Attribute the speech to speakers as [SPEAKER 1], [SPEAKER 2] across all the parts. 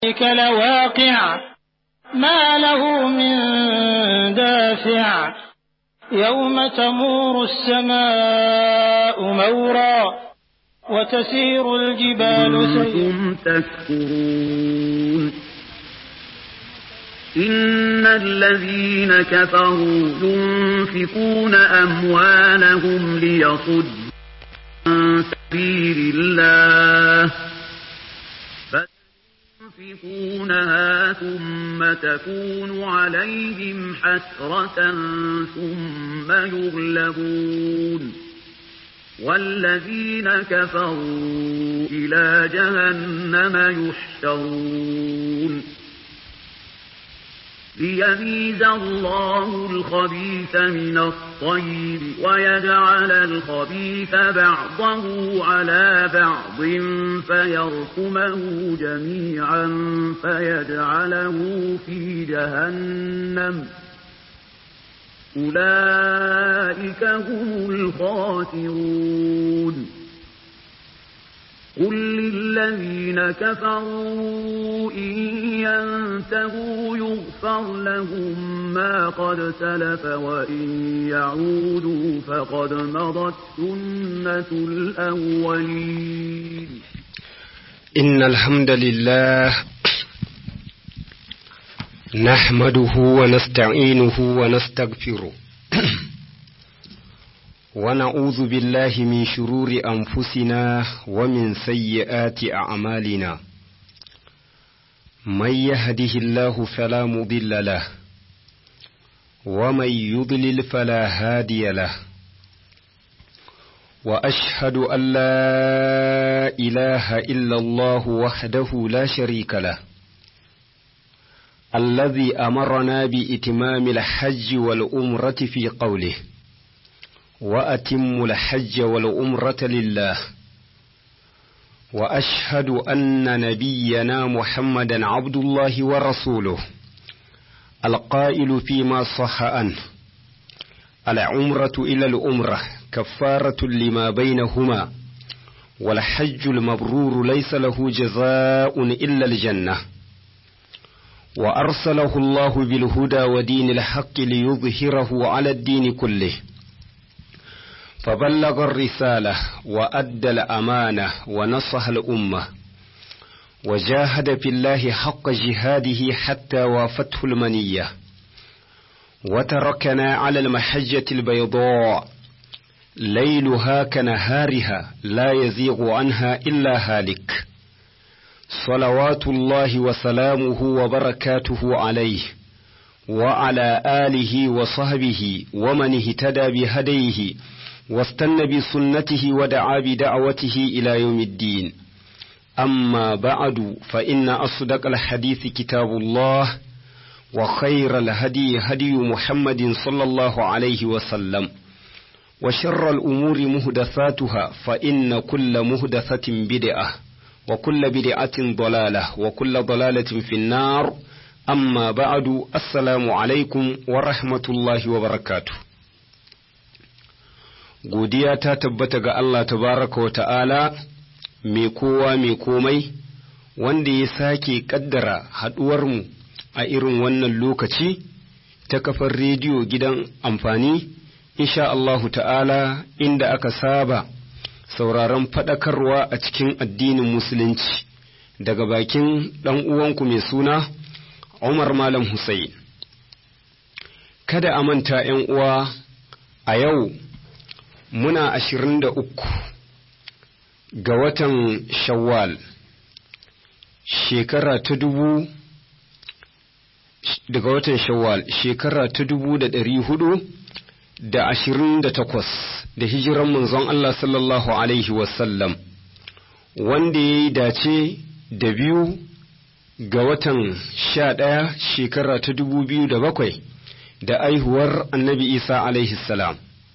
[SPEAKER 1] ذلك لواقع ما له من دافع يوم تمور السماء مورا وتسير الجبال سيرا
[SPEAKER 2] كنتم تذكرون إن الذين كفروا ينفقون أموالهم ليصدوا عن سبيل الله فينفقونها ثم تكون عليهم حسرة ثم يغلبون والذين كفروا إلى جهنم يحشرون ليميز الله الخبيث من الطيب ويجعل الخبيث بعضه على بعض فيركمه جميعا فيجعله في جهنم أولئك هم الخاسرون قل للذين كفروا إن ينتهوا يغفر لهم ما قد سلف وإن يعودوا فقد مضت سنة الأولين
[SPEAKER 3] إن الحمد لله نحمده ونستعينه ونستغفره ونعوذ بالله من شرور أنفسنا ومن سيئات أعمالنا من يهده الله فلا مضل له ومن يضلل فلا هادي له وأشهد أن لا إله إلا الله وحده لا شريك له الذي أمرنا بإتمام الحج والأمرة في قوله وأتم الحج والأمرة لله وأشهد أن نبينا محمدا عبد الله ورسوله القائل فيما صح عنه العمرة إلى الأمرة كفارة لما بينهما والحج المبرور ليس له جزاء إلا الجنة وأرسله الله بالهدى ودين الحق ليظهره على الدين كله فبلغ الرسالة وأدى الأمانة ونصح الأمة وجاهد في الله حق جهاده حتى وافته المنية وتركنا على المحجة البيضاء ليلها كنهارها لا يزيغ عنها إلا هالك صلوات الله وسلامه وبركاته عليه وعلى آله وصحبه ومن اهتدى بهديه واستنى بسنته ودعا بدعوته إلى يوم الدين أما بعد فإن أصدق الحديث كتاب الله وخير الهدي هدي محمد صلى الله عليه وسلم وشر الأمور مهدثاتها فإن كل مهدثة بدعة وكل بدعة ضلالة وكل ضلالة في النار أما بعد السلام عليكم ورحمة الله وبركاته godiya ta tabbata ga Allah tabaraka wa ta'ala mai kowa mai komai wanda ya sake ƙaddara haɗuwarmu a irin wannan lokaci ta kafar rediyo gidan amfani insha Allahu ta'ala inda aka saba sauraron faɗakarwa a cikin addinin musulunci daga bakin ɗan uwanku mai suna Umar Malam Hussein. Kada a manta ‘yan uwa a yau muna ashirin da uku ga watan shawwal shekara ta dubu daga watan shawwal shekara ta dubu da ɗari hudu da ashirin da takwas da hijiran manzon Allah sallallahu alaihi wasallam wanda ya yi dace da biyu ga watan sha ɗaya shekara ta dubu biyu da bakwai da aihuwar annabi isa alaihi salam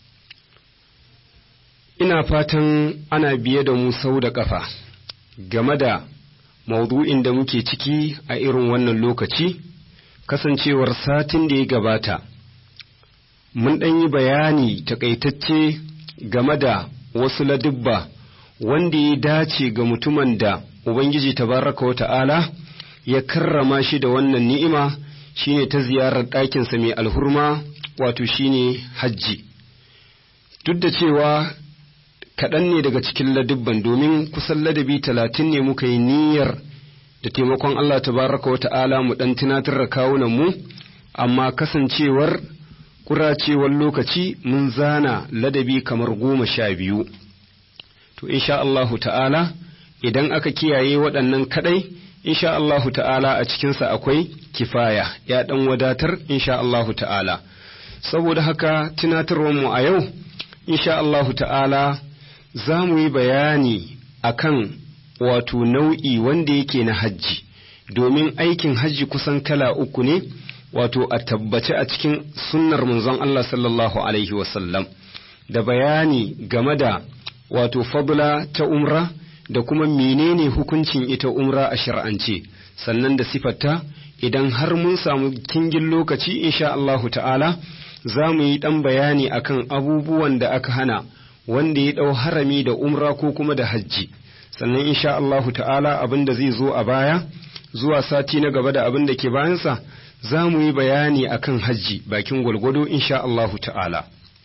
[SPEAKER 3] ina fatan ana biye da mu sau da ƙafa game da maudu'in da muke ciki a irin wannan lokaci kasancewar satin da ya gabata mun ɗan yi bayani takaitacce game da wasu ladubba wanda ya dace ga mutumin da Ubangiji tabaraka wa ta'ala ya karrama shi da wannan ni'ima shine ta ziyarar ɗakinsa mai alhurma wato shine hajji duk da cewa kaɗan ne daga cikin ladubban domin kusan ladabi talatin ne muka yi niyyar da taimakon Allah tabaraka wa ta'ala mu ɗan tunatar da kawunan mu amma kasancewar kuracewar lokaci mun zana ladabi kamar goma sha biyu to insha Allahu ta'ala idan aka kiyaye waɗannan kaɗai insha Allahu ta'ala a cikinsa akwai kifaya ya ɗan wadatar insha Allahu ta'ala saboda haka tunatarwarmu a yau insha Allahu ta'ala za mu yi bayani akan wato nau'i wanda yake na hajji domin aikin hajji kusan kala uku ne wato a tabbace a cikin sunnar manzon Allah sallallahu alaihi wasallam da bayani game da wato fadla ta umra da kuma menene hukuncin ita umra a shar'ance sannan da sifarta idan har mun samu kingin lokaci insha Allahu ta'ala za mu yi ɗan bayani akan abubuwan da aka hana wanda ya ɗau harami da umra ko kuma da hajji sannan insha Allahu ta'ala abin da zai zo a baya zuwa sati na gaba da abin da ke bayansa za mu yi bayani akan hajji bakin gwalgwado insha Allahu ta'ala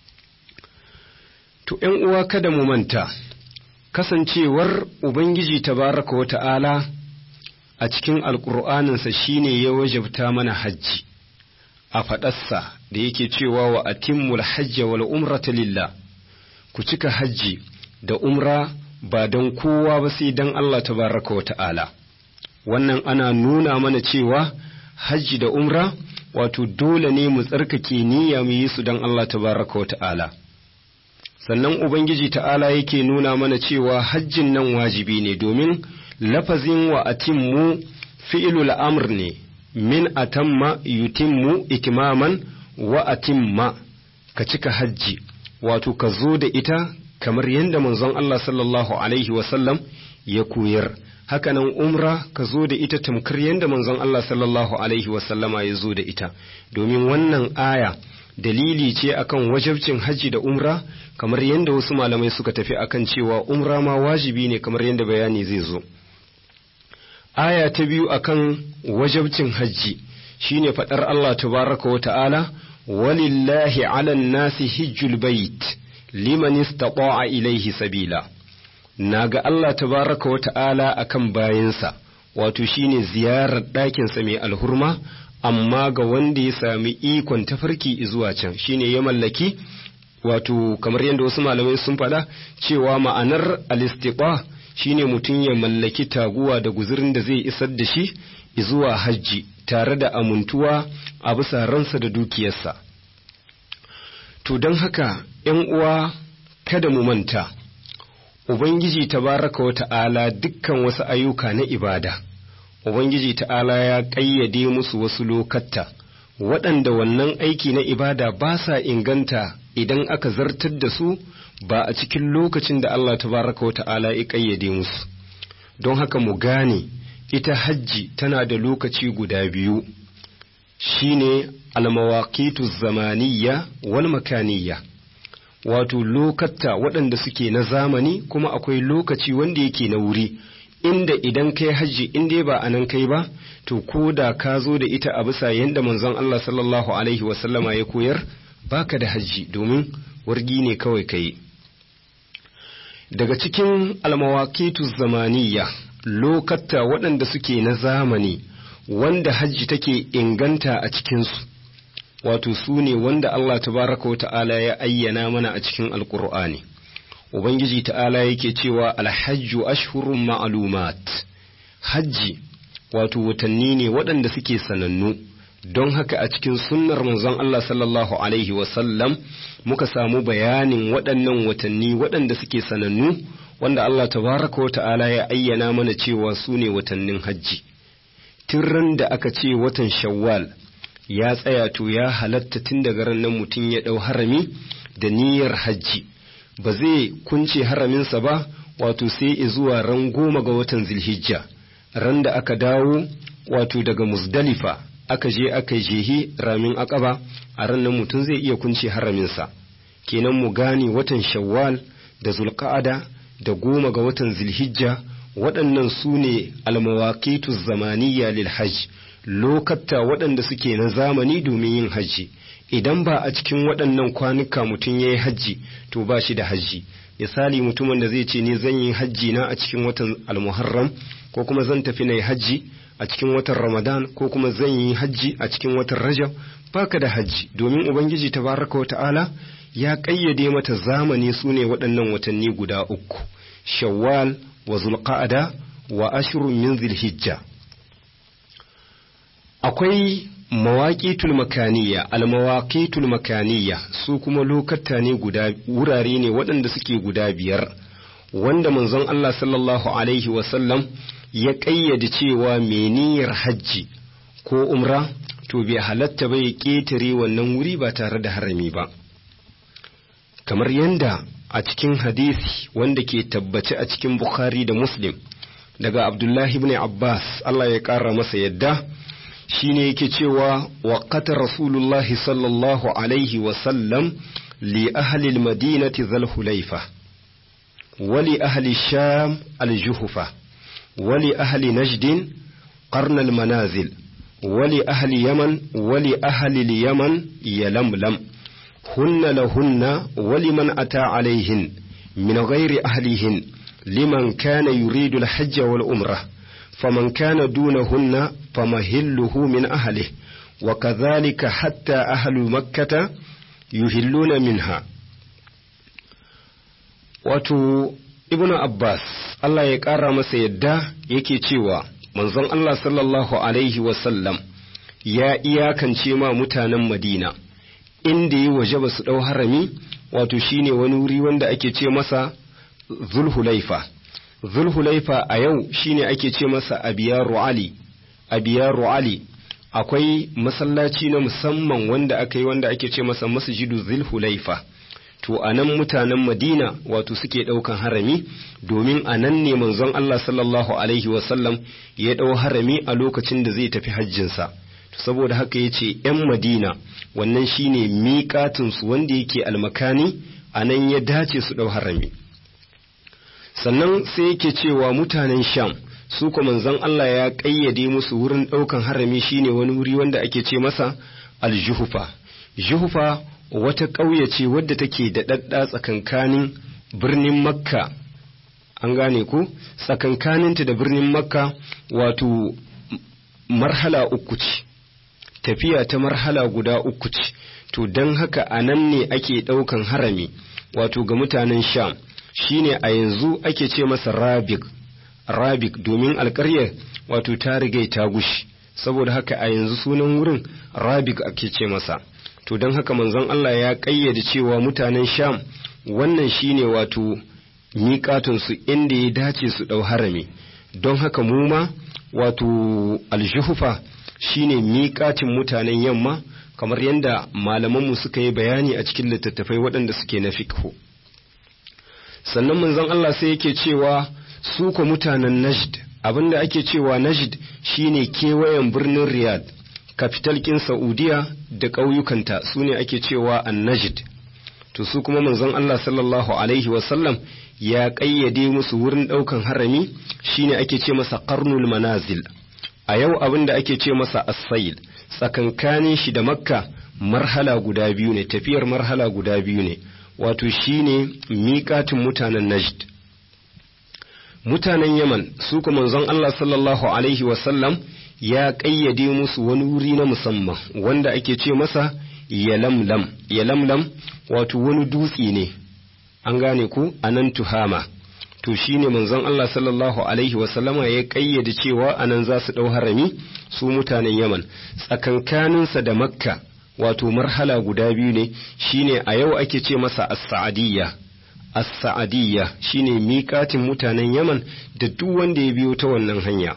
[SPEAKER 3] to ‘yan uwa kada mu manta kasancewar Ubangiji tabaraka wa ta'ala a cikin alƙur'aninsa shine ya wajabta mana hajji a faɗarsa da yake cewa wa atimmul hajja wal umrata lillah ku cika hajji da umra ba don kowa ba sai don Allah tabaraka wa ta'ala wannan ana nuna mana cewa hajji da umra wato dole ne mu tsarkake niyya mu yi su don Allah tabaraka wa ta'ala sannan ubangiji ta'ala yake nuna mana cewa hajjin nan wajibi ne domin lafazin wa atimmu fi'ilul amr ne min atamma yutimmu itimaman wa atimma ka cika hajji wato ka zo da ita kamar yadda manzon Allah sallallahu alaihi wasallam ya koyar hakanan umra ka zo da ita tamkar yadda manzon Allah sallallahu alaihi wasallama ya zo da ita domin wannan aya dalili ce akan wajabcin hajji da umra kamar yadda wasu malamai suka tafi akan cewa umra ma wajibi ne kamar yadda bayani zai zo aya ta biyu akan wajabcin hajji shine faɗar Allah tabaraka wa ta'ala walillahi ala nasi hijjul bait liman istata'a ilaihi sabila naga Allah tabaraka wa ta'ala akan bayinsa wato shine ziyarar ɗakinsa mai alhurma amma ga wanda ya sami ikon tafarki zuwa can shine ya mallaki wato kamar yadda wasu malamai sun faɗa cewa ma'anar alistiqa shine mutum ya mallaki taguwa da guzurin da zai isar da shi zuwa hajji tare da amintuwa a bisa ransa da dukiyarsa to don haka ‘yan uwa kada mu manta ubangiji tabaraka wa ta'ala dukkan wasu ayyuka na ibada ubangiji ta'ala ya ƙayyade musu wasu lokatta waɗanda wannan aiki na ibada ba sa inganta idan aka zartar da su ba a cikin lokacin da Allah tabaraka wa ta'ala ya ƙayyade musu don haka mu gane ita hajji tana da lokaci guda biyu shine almawaqitu zamaniyya wal makaniyya wato lokatta waɗanda suke na zamani kuma akwai lokaci wanda yake na wuri inda idan kai hajji in dai ba a nan kai ba to ko da ka zo da ita a bisa yadda manzon Allah sallallahu alaihi wasallama ya koyar baka da hajji domin wargi ne kawai kai daga cikin almawaqitu zamaniyya lokatta waɗanda suke na zamani wanda hajji take inganta a cikinsu wato su ne wanda Allah tabaraka wa ta'ala ya ayyana mana a cikin alkur'ani ubangiji ta'ala yake cewa alhajju ashhurun ma'lumat hajji wato watanni ne waɗanda suke sanannu don haka a cikin sunnar manzon Allah sallallahu alaihi wasallam muka samu bayanin waɗannan watanni waɗanda suke sanannu wanda Allah tabaraka wa ta'ala ya ayyana mana cewa su ne watannin hajji tun da aka ce watan shawwal ya tsaya to ya halatta tun daga ran nan mutum ya ɗau harami da niyyar hajji ba zai kunce haraminsa ba wato sai zuwa ran goma ga watan zilhijja ran da aka dawo wato daga musdalifa aka je aka jehi ramin akaba a ran nan mutum zai iya kunce haraminsa kenan mu gane watan shawwal da zulqa'ada da goma ga watan zilhijja waɗannan su ne almawaqitu zamaniya lil hajj lokata waɗanda suke na zamani domin yin hajji idan ba a cikin waɗannan kwanuka mutum ya yi hajji to ba shi da hajji misali mutumin da zai ce ni zan yi hajji na a cikin watan almuharram ko kuma zan tafi na yi hajji a cikin watan ramadan ko kuma zan yi hajji a cikin watan rajab baka da hajji domin ubangiji tabaraka wa ta'ala ya ƙayyade mata zamani su ne waɗannan watanni guda uku shawwal wa zulqa'ada wa ashrun min zilhijja akwai mawaƙitul makaniya almawaƙitul makaniya su kuma lokata ne guda wurare ne waɗanda suke guda biyar wanda manzon Allah sallallahu alaihi wasallam ya ƙayyade cewa meniyar hajji ko umra to bai halatta ba ya ƙetare wannan wuri ba tare da harami ba kamar yanda a cikin hadisi wanda ke tabbace a cikin bukhari da muslim daga abdullahi ibn abbas Allah ya ƙara masa yadda shine yake cewa waqata rasulullahi sallallahu alaihi wasallam li ahli almadinati zal hulaifa wa li ahli sham aljuhufa wa li ahli najd qarn almanazil wa li ahli yaman wa li ahli alyaman yalamlam hunna lahunna wa liman ata alaihin min ghairi ahlihin liman kana yuridu alhajj wal umrah فمن كان دونهن فمهله من أهله وكذلك حتى أهل مكة يهلون منها wato ibnu abbas Allah ya ƙara masa yadda yake cewa manzon Allah sallallahu alaihi wasallam ya iyakance ma mutanen madina inda yi waje ba su ɗau harami wato shine wani wuri wanda ake ce masa zulhulaifa zulhulaifa a yau shine ake ce masa abiyaru ali abiyaru ali akwai masallaci na musamman wanda aka yi wanda ake ce masa masjidu zulhulaifa to a nan mutanen madina wato suke ɗaukan harami domin a nan ne manzon Allah sallallahu alaihi wasallam ya ɗau harami a lokacin da zai tafi hajjinsa to saboda haka ya ce ‘yan madina wannan shine miƙatinsu wanda yake almakani a nan ya dace su ɗau harami sannan sai yake cewa mutanen sham su kuma manzon Allah ya ƙayyade musu wurin ɗaukan harami shine wani wuri wanda ake ce masa aljuhufa juhufa wata ƙauye ce wadda take da ɗaɗɗa tsakankanin birnin makka an gane ku tsakankaninta da birnin makka wato marhala uku ce tafiya ta marhala guda uku ce to don haka a nan ne ake ɗaukan harami wato ga mutanen sham shine a yanzu ake ce masa rabik rabik domin alƙaryar wato ta rigai ta gushi saboda haka a yanzu sunan wurin rabik ake ce masa to don haka manzon Allah ya ƙayyade cewa mutanen sham wannan shine wato miƙatunsu inda ya dace su ɗau harami don haka mu ma wato aljuhufa shine miƙatin mutanen yamma kamar yadda malamanmu suka yi bayani a cikin littattafai waɗanda suke na fikhu sannan manzon Allah sai yake cewa su ko mutanen najd abinda ake cewa najd shine kewayen birnin riyadh kafital kin saudiya da ƙauyukanta su ne ake cewa an najd to su kuma manzon Allah sallallahu alaihi wasallam ya ƙayyade musu wurin ɗaukan harami shine ake ce masa qarnul manazil a yau abin da ake ce masa as-sayl tsakankanin shi da makka marhala guda biyu ne tafiyar marhala guda biyu ne wato shine miƙatin mutanen najd mutanen yaman su kuma manzon Allah sallallahu alaihi wasallam ya ƙayyade musu wani wuri na musamman wanda ake ce masa yalamlam yalamlam wato wani dutse ne an gane ku a nan tuhama to shine manzon Allah sallallahu alaihi wasallama ya ƙayyade cewa anan za su ɗau harami su mutanen yaman tsakankaninsa da makka wato marhala guda biyu ne shine a yau ake ce masa as-sa'adiyya as-sa'adiyya shine miƙatin mutanen yaman da duk wanda ya biyo ta wannan hanya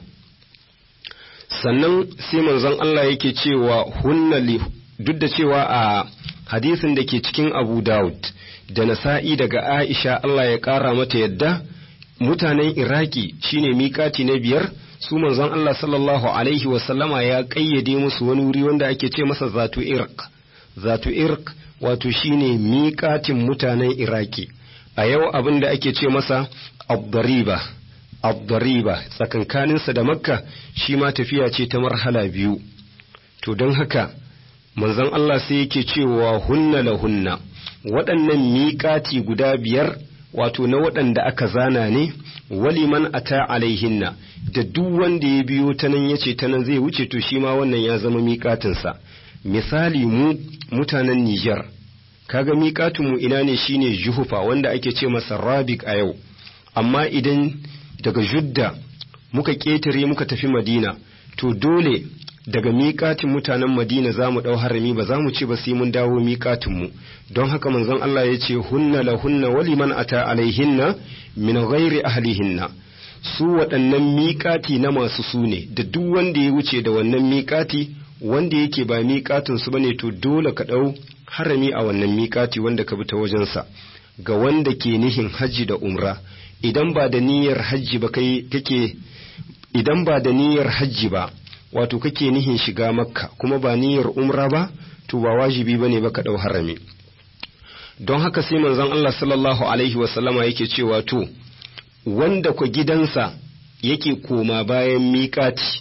[SPEAKER 3] sannan sai manzon Allah yake cewa hunna duk da cewa a hadisin da ke cikin Abu Dawud da Nasa'i daga Aisha Allah ya ƙara mata yadda mutanen Iraki shine miƙati na biyar su manzon Allah sallallahu alaihi wasallama ya ƙayyade musu wani wuri wanda ake ce masa zatu irq zatu irq wato shine miƙatin mutanen Iraki a yau abin da ake ce masa abdariba abdariba tsakankaninsa da makka shi ma tafiya ce ta marhala biyu to don haka manzon Allah sai yake cewa hunna la hunna waɗannan miƙati guda biyar wato na waɗanda aka zana ne waliman ata alaihinna da duk wanda ya biyo ta nan ya ce ta nan zai wuce to shi ma wannan ya zama miƙatinsa misali mu mutanen Nijar kaga miƙatinmu ina ne shine juhufa wanda ake ce masa rabik a yau amma idan daga judda muka ƙetare muka tafi madina to dole daga miƙatin mutanen madina za mu ɗau harami ba za mu ce ba sai mun dawo miƙatinmu don haka manzon Allah ya ce hunna la hunna wali man ata alaihinna min ghairi ahlihinna su waɗannan miƙati na masu su ne da duk wanda ya wuce da wannan miƙati wanda yake ba miƙatin su bane to dole ka ɗau harami a wannan miƙati wanda ka bi ta wajensa ga wanda ke nihin hajji da umra idan ba da niyyar hajji ba kai kake idan ba da niyyar hajji ba wato kake nihin shiga makka kuma ba niyyar umra ba to ba wajibi bane ba ka dau harami don haka sai manzon Allah sallallahu alaihi wasallama yake cewa to wanda ku gidansa yake koma bayan miƙati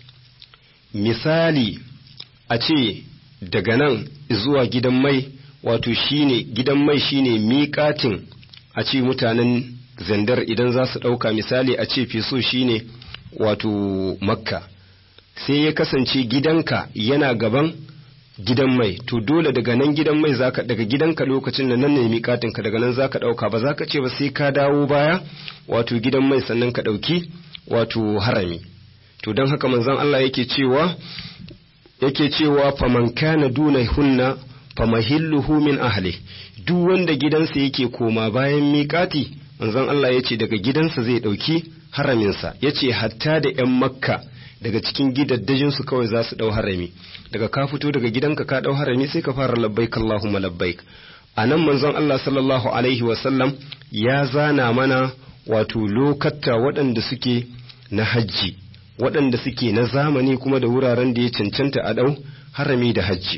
[SPEAKER 3] misali a ce daga nan zuwa gidan mai wato shine gidan mai shine miƙatin a ce mutanen zandar idan za su ɗauka misali a ce feso shine wato makka sai ya kasance gidanka yana gaban gidan mai to dole daga nan gidan mai zaka daga gidanka lokacin da nan ne miƙatinka daga nan zaka ɗauka ba zaka ce ba sai ka dawo baya wato gidan mai sannan ka ɗauki wato harami to don haka manzon Allah yake cewa yake cewa faman kana duna hunna famahilluhu min ahli duk wanda gidansa yake koma bayan miƙati manzon Allah ya ce daga gidansa zai ɗauki haraminsa ya ce hatta da 'yan makka daga cikin gidaddajinsu kawai za su ɗau harami daga ka fito daga gidanka ka ɗau harami sai ka fara labbaik Allahumma labbaik a nan manzon Allah sallallahu alaihi wasallam ya zana mana wato lokatta waɗanda suke na hajji waɗanda suke na zamani kuma da wuraren da ya cancanta a ɗau harami da hajji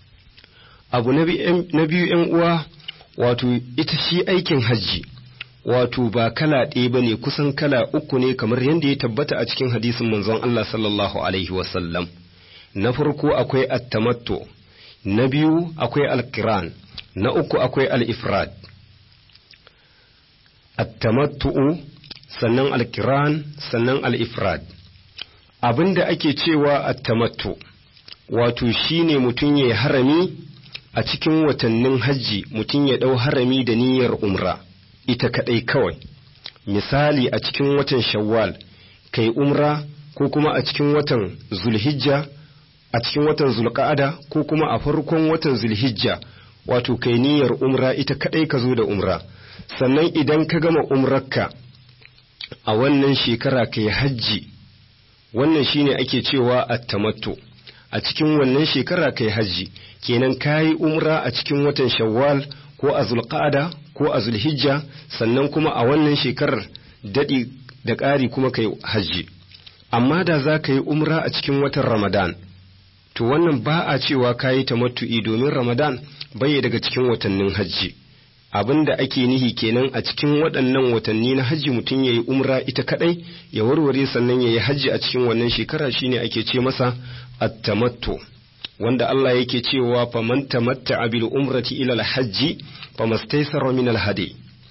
[SPEAKER 3] abu na biyu ‘yan uwa wato ita shi aikin hajji wato ba kala ɗaya ba ne kusan kala uku ne kamar yadda ya tabbata a cikin hadisin manzon Allah sallallahu Alaihi wasallam na farko akwai attamatto na biyu akwai alkiran na uku akwai al'ifrad attamattu'u sannan alkiran sannan al'ifrad abin da ake cewa attamattu wato shine mutum ya harami a cikin watannin hajji mutum ya ɗau harami da niyyar umra ita kaɗai kawai misali a cikin watan shawwal kai umra ko kuma a cikin watan zulhijja a cikin watan zulqa'ada ko kuma a farkon watan zulhijja wato kai niyyar umra ita kaɗai ka zo da umra sannan idan ka gama umrarka a wannan shekara kai hajji wannan shine ake cewa at-tamattu a cikin wannan shekara kai hajji kenan kayi umra a cikin watan shawwal ko a zulqa'ada ko a zulhijja sannan kuma a wannan shekarar daɗi da ƙari kuma kai hajji amma da za ka yi umra a cikin watan ramadan to wannan ba a cewa ka yi tamattu'i domin ramadan bai daga cikin watannin hajji abin da ake nihi kenan a cikin waɗannan watanni na hajji mutum ya yi umra ita kaɗai ya warware sannan ya yi hajji a cikin wannan shekara shine ake ce masa at-tamattu wanda Allah yake cewa faman tamatta bil umrati ila al-hajji famastaysara min al-hadi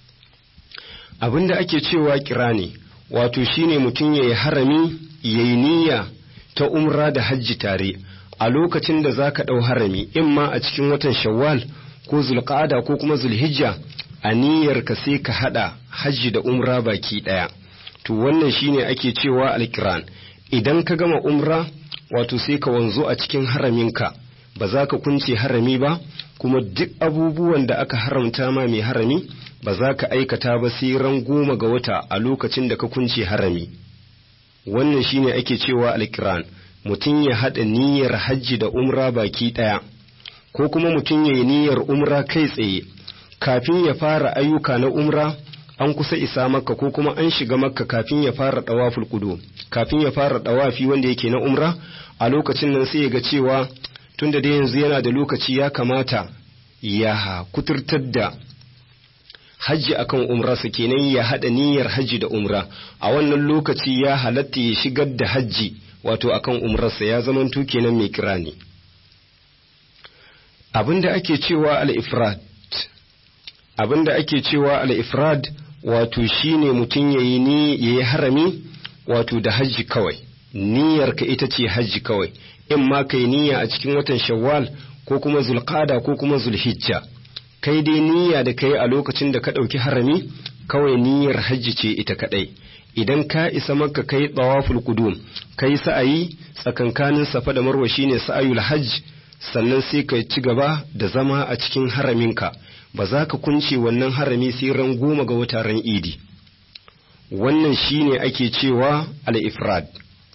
[SPEAKER 3] abinda ake cewa kirani wato shine mutum yayi harami yayi niyya ta umra da hajji tare a lokacin da zaka dau harami imma a cikin watan shawwal ko zulqa'ada ko kuma zulhijja a niyyar ka sai ka hada hajji da umra baki daya to wannan shine ake cewa al-kiran idan ka gama umra wato sai ka wanzo a cikin haraminka ba za ka kunce harami ba kuma duk abubuwan da aka haramta ma mai harami ba za ka aikata ba sai ran goma ga wata a lokacin da ka kunce harami wannan shine ake cewa alkiran mutum ya haɗa niyyar hajji da umra baki ɗaya ko kuma mutum ya yi niyyar umra kai tsaye kafin ya fara ayyuka na umra an kusa isa makka ko kuma an shiga makka kafin ya fara ɗawaful kudu kafin ya fara ɗawafi wanda yake na umra a lokacin nan sai ya ga cewa tunda da yanzu yana da lokaci ya kamata ya kuturtar da hajji akan umrarsa kenan ya haɗa niyyar hajji da umra a wannan lokaci ya halatta ya shigar da hajji wato akan umrarsa ya zamanto kenan mai kirani abinda ake cewa al-ifrad abinda ake cewa al-ifrad wato shine mutum yayi ni yayi harami wato da hajji kawai niyyarka ita ce hajji kawai in ma kai niyya a cikin watan shawwal ko kuma zulqada ko kuma zulhijja kai dai niyya da kai a lokacin da ka ɗauki harami kawai niyyar hajji ce ita kaɗai idan ka isa maka kai tsawaful qudum kai sa'ayi tsakankanin safa da marwa shine sa'ayul hajj sannan sai ka ci gaba da zama a cikin haraminka ba za ka kunce wannan harami sai ran goma ga wata ran idi wannan shine ake cewa al-ifrad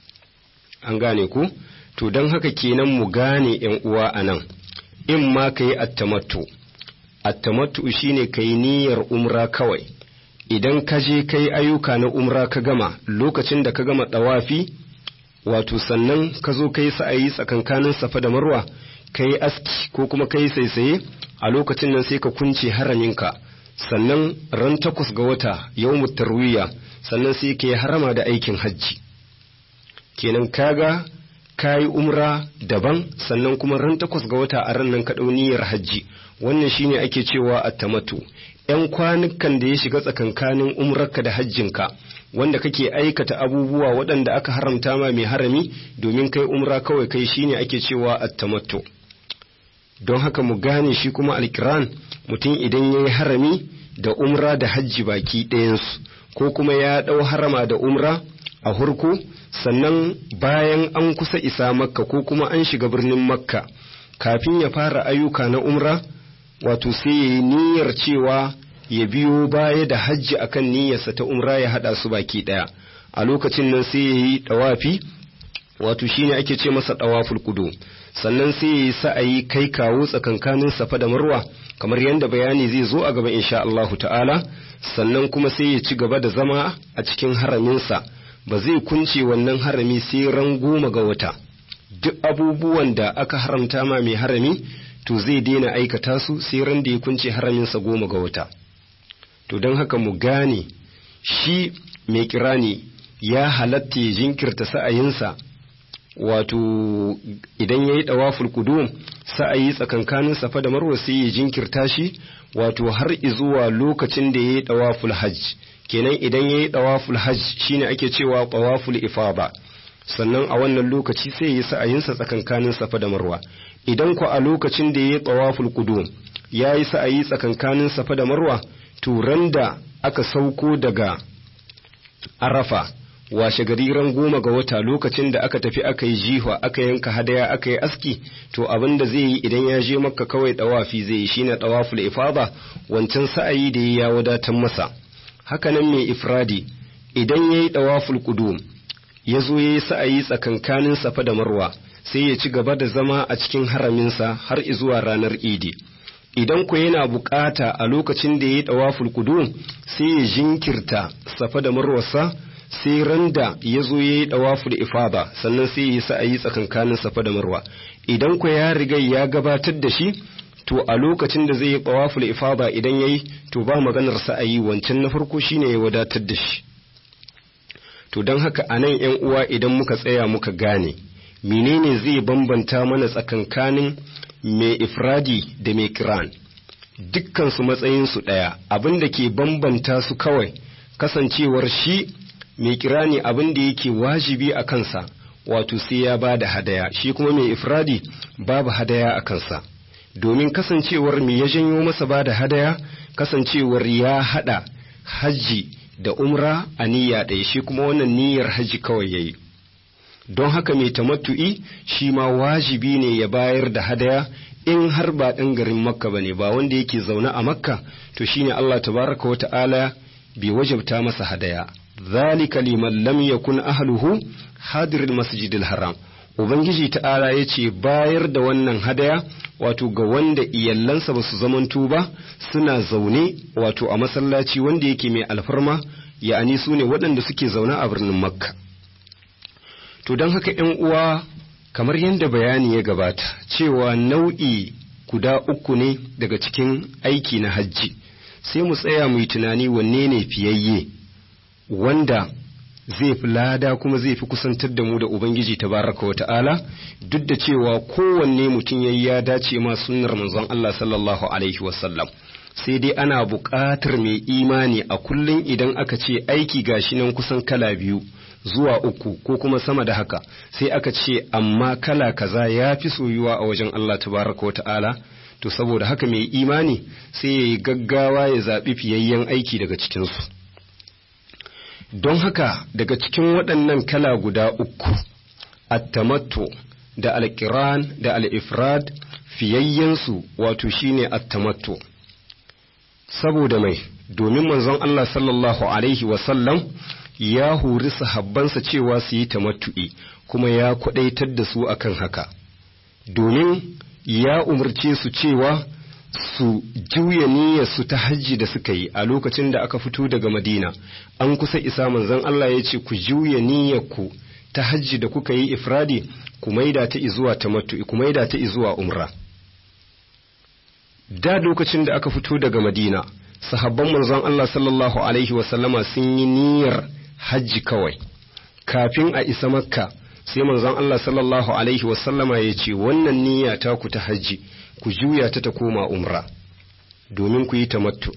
[SPEAKER 3] an gane ku to don haka kenan mu gane yan uwa a nan in ma ka yi attamattu attamattu shine ka yi niyyar umra kawai idan ka je ka yi ayyuka na umra ka gama lokacin da ka gama ɗawafi wato sannan ka zo ka yi sa'ayi tsakankanin safa da marwa ka yi aski ko kuma ka yi saisaye a lokacin nan sai ka kunce haraminka sannan ran takwas ga wata yau tarwiya sannan sai ka yi harama da aikin hajji kenan kaga ka yi umra daban sannan kuma ran takwas ga wata a ran nan ka niyyar hajji wannan shine ake cewa attamatu ‘yan kwanukan da ya shiga tsakankanin umrarka da hajjinka wanda kake aikata abubuwa waɗanda aka haramta ma mai harami domin kai umra kawai kai shine ake cewa attamatu don haka mu gane shi kuma alkiran mutum idan ya yi harami da umra da hajji baki ɗayansu ko kuma ya ɗau harama da umra a hurku sannan bayan an kusa isa makka ko kuma an shiga birnin makka kafin ya fara ayyuka na umra wato sai ya yi niyyar cewa ya biyo baya da hajji akan niyyarsa ta umra ya haɗa su baki ɗaya a lokacin nan sai ya yi ɗawafi wato shine ake ce masa ɗawaful kudu sannan sai ya yi sa'ayi kai kawo tsakankanin safa da marwa kamar yadda bayani zai zo a gaba insha Allahu ta'ala sannan kuma sai ya ci gaba da zama a cikin haraminsa ba zai kunce wannan harami sai ran goma ga wata duk abubuwan da aka haramta ma mai harami to zai daina aikata su sai ran da ya kunce haraminsa goma ga wata to don haka mu gane shi mai kirani ya halatta ya jinkirta sa'ayinsa wato idan ya yi ɗawaful kudum sa'ayi tsakankanin safa da marwa sai ya jinkirta shi wato har izuwa lokacin da ya yi ɗawaful hajj kenan idan ya yi ɗawaful hajj shine ake cewa ɗawaful ifaba sannan a wannan lokaci sai ya yi sa'ayinsa tsakankanin safa da marwa idan ku a lokacin da ya yi ɗawaful kudum ya yi sa'ayi tsakankanin safa da marwa turan da aka sauko daga arafa washe gari ran goma ga wata lokacin da aka tafi aka yi jihwa aka yanka hadaya aka yi aski to abin da zai yi idan ya je makka kawai dawafi zai yi shine dawaful ifada wancan sa'ayi da ya wadatar masa hakanan mai ifradi idan yayi dawaful qudum ya zo yayi sa'ayi tsakankanin safa da marwa sai ya ci gaba da zama a cikin haraminsa har zuwa ranar idi idan ku yana bukata a lokacin da yayi dawaful qudum sai ya jinkirta safa da marwarsa sai randa ya zo ya yi ɗawaful ifada sannan sai ya yi sa'ayi tsakankanin safa da marwa idan ku ya riga ya gabatar da shi to a lokacin da zai yi ɗawaful ifada idan ya yi to ba maganar sa'ayi wancan na farko shine ya wadatar da shi to don haka a nan ‘yan uwa idan muka tsaya muka gane menene zai bambanta mana tsakankanin mai ifradi da mai kiran dukkansu matsayinsu ɗaya abin da ke bambanta su kawai kasancewar shi mai kirani abin da yake wajibi a kansa wato sai ya ba da hadaya shi kuma mai ifradi babu hadaya a kansa domin kasancewar me ya janyo masa ba da hadaya kasancewar ya hada hajji da umra a niyya ɗaya shi kuma wannan niyyar hajji kawai yayi don haka mai tamattu'i shi ma wajibi ne ya bayar da hadaya in har ba ɗan garin makka ba ne ba wanda yake zaune a makka to shine Allah tabaraka wa ta'ala bai wajabta masa hadaya ذلك liman lam yakun ahluhu hadir masjidil haram ubangiji ta'ala ya ce bayar da wannan hadaya wato ga wanda iyallansa ba su zamanto ba suna zaune wato a masallaci wanda yake mai alfarma ya'ani su ne waɗanda suke zaune a birnin makka to don haka ‘yan uwa kamar yadda bayani ya gabata cewa nau'i guda uku ne daga cikin aiki na hajji sai mu tsaya mu yi tunani wanne ne fiyayye wanda zai fi lada kuma zai fi kusantar da mu da Ubangiji tabaraka wa ta'ala duk da cewa kowanne mutum yayi ya dace ma sunnar manzon Allah sallallahu alaihi wasallam sai dai ana buƙatar mai imani a kullum idan aka ce aiki gashi nan kusan kala biyu zuwa uku ko kuma sama da haka sai aka ce amma kala kaza ya fi soyuwa a wajen Allah tabaraka wa ta'ala to saboda haka mai imani sai ya yi gaggawa ya zaɓi fiyayyen aiki daga cikinsu don haka daga cikin waɗannan kala guda uku attamattu da alkiran da al'ifrad fiyayyensu wato shine attamattu saboda mai domin manzon Allah sallallahu alaihi wasallam ya hori sahabbansa cewa su yi tamattu'i kuma ya kwaɗaitar da su akan haka domin ya umarce su cewa su juya niyyarsu ta hajji da suka yi a lokacin da aka fito daga madina an kusa isa manzon Allah ya ce ku juya niyyarku ta hajji da kuka yi ifradi ku maida ta izuwa tamattu'i ku maida ta izuwa umra da lokacin da aka fito daga madina sahabban manzon Allah sallallahu alaihi wasallama sun yi niyyar hajji kawai kafin a isa makka sai manzon Allah sallallahu alaihi wasallama ya ce wannan niyya ta ku ta hajji ku juya ta ta koma umra domin ku yi tamattu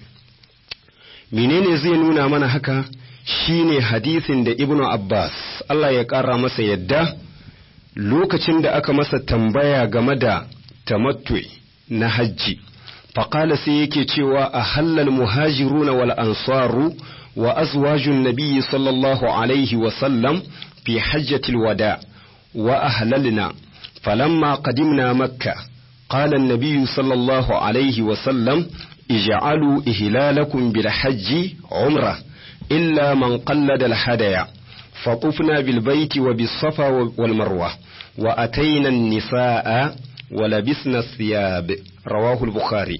[SPEAKER 3] menene zai nuna mana haka shine hadisin da ibnu abbas Allah ya ƙara masa yadda lokacin da aka masa tambaya game da tamattu na hajji faƙala sai yake cewa a hallal muhajiruna wal ansaru wa azwajun nabiyyi sallallahu alaihi wa sallam fi hajjatil wada wa ahlalna falamma qadimna makkah قال النبي صلى الله عليه وسلم اجعلوا إهلالكم بالحج عمرة إلا من قلد الهدي فطفنا بالبيت وبالصفا والمروة وأتينا النساء ولبسنا الثياب رواه البخاري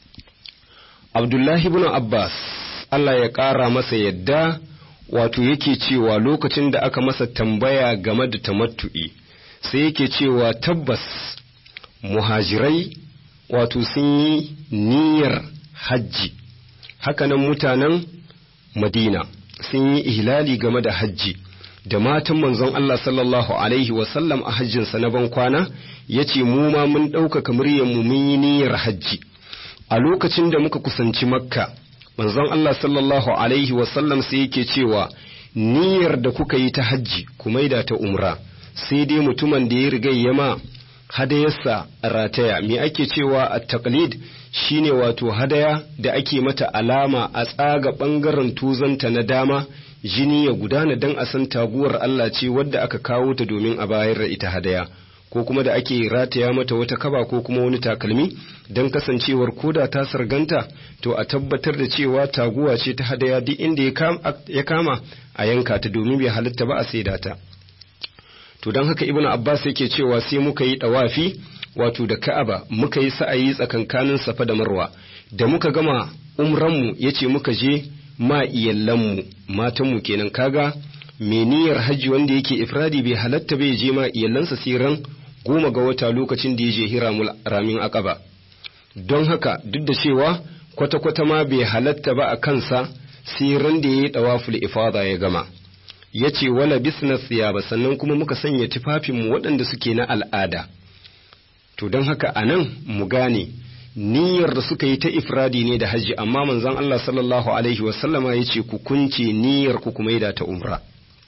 [SPEAKER 3] عبد الله بن عباس Allah ya ƙara masa yadda wato yake cewa lokacin da aka masa tambaya game da tamattu'i sai yake cewa tabbas muhajirai wato sun yi niyyar hajji hakanan mutanen madina sun yi ihlali game da hajji da matan manzon Allah sallallahu alaihi wasallam a hajjinsa na ban kwana ya ce mu ma mun ɗaukaka muryarmu mun yi niyyar hajji a lokacin da muka kusanci makka manzon Allah sallallahu alaihi wasallam sai yake cewa niyyar da kuka yi ta hajji ku maida ta umra sai dai mutumin da ya riga yama hadayarsa rataya me ake cewa a taqlid shine wato hadaya da ake mata alama a tsaga ɓangaren tuzanta na dama jini ya gudana don a san taguwar Allah ce wadda aka kawo ta domin a bayar da ita hadaya ko kuma da ake rataya mata wata kaba ko kuma wani takalmi don kasancewar koda ta sarganta to a tabbatar da cewa taguwa ce ta hadaya duk inda ya kama a yanka ta domin bai halitta ba a saida ta to don haka ibnu abbas yake cewa sai muka yi dawafi wato da ka'aba muka yi sa'ayi tsakankanin safa da marwa da muka gama umranmu yace muka je ma iyallanmu matanmu kenan kaga me niyyar hajji wanda yake ifradi bai halatta bai je ma iyallansa siran goma ga wata lokacin da ya je hiramul ramin aqaba don haka duk da cewa kwata-kwata ma bai halatta ba a kansa siran da ya yi dawaful ifada ya gama ya ce wala bisnas ba sannan kuma muka sanya tufafinmu waɗanda suke na al'ada to don haka a nan mu gane niyyar da suka yi ta ifradi ne da hajji amma manzon Allah sallallahu alaihi wasallama ya ce ku kunce niyyar ku kuma da ta umra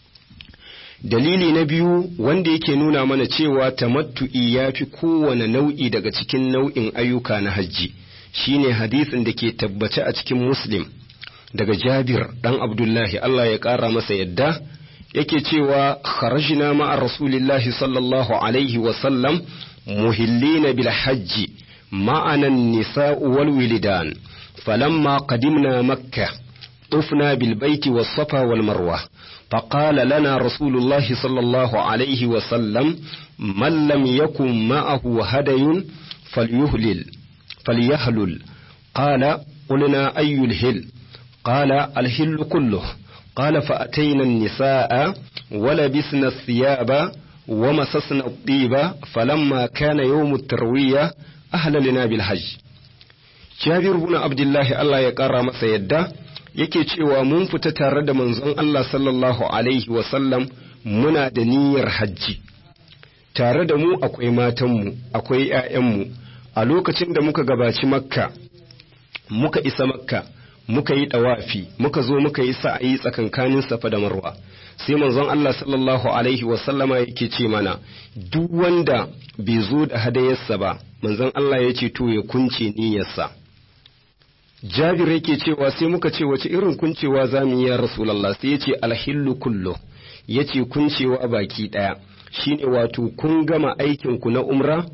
[SPEAKER 3] dalili na biyu wanda yake nuna mana cewa tamattu'i ya fi kowane nau'i daga cikin nau'in ayyuka na hajji shine hadisin da ke tabbace a cikin muslim daga Jabir ɗan Abdullahi Allah ya ƙara masa yadda yake cewa kharajna ma'a Rasulillahi sallallahu alaihi wa sallam muhillina bil hajji ma'ana nisa'u wal wilidan falamma qadimna makkah طفنا بالبيت والصفا والمروة فقال لنا رسول الله صلى الله عليه وسلم من لم يكن معه هدي فليهلل فليهلل قال قلنا أي الهل قال الهل كله قال فأتينا النساء ولبسنا الثياب ومسسنا الطيب فلما كان يوم التروية أهللنا بالحج Jabir bin Abdullahi Allah ya ƙara masa yadda yake cewa mun fita tare da manzon Allah sallallahu alaihi wasallam muna da niyyar hajji tare da mu akwai matanmu akwai ‘ya'yanmu a lokacin da muka gabaci makka muka isa makka muka yi ɗawafi muka zo muka yi sa'ayi tsakankanin safa da marwa sai manzon Allah sallallahu alaihi wasallama yake ce mana duk wanda bai zo da hadayarsa ba manzon Allah ya ce to ya kunce niyyarsa Jabir yake cewa sai muka ce wace irin kuncewa za mu yi ya Rasulallah sai ya ce alhillu kullu ya ce kuncewa baki ɗaya shine wato kun gama aikinku na umra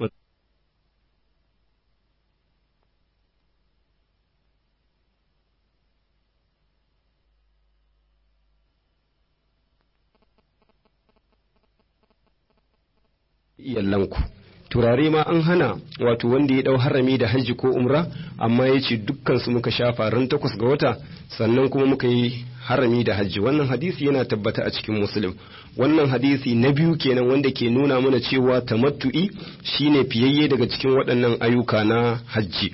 [SPEAKER 3] iyalanku turare ma an hana wato wanda ya dau harami da hajji ko umra amma ya ce dukkansu muka shafa ran takwas ga wata sannan kuma muka yi harami da hajji wannan hadisi yana tabbata a cikin muslim wannan hadisi na biyu kenan wanda ke nuna mana cewa tamattu'i shine fiyayye daga cikin waɗannan ayyuka na hajji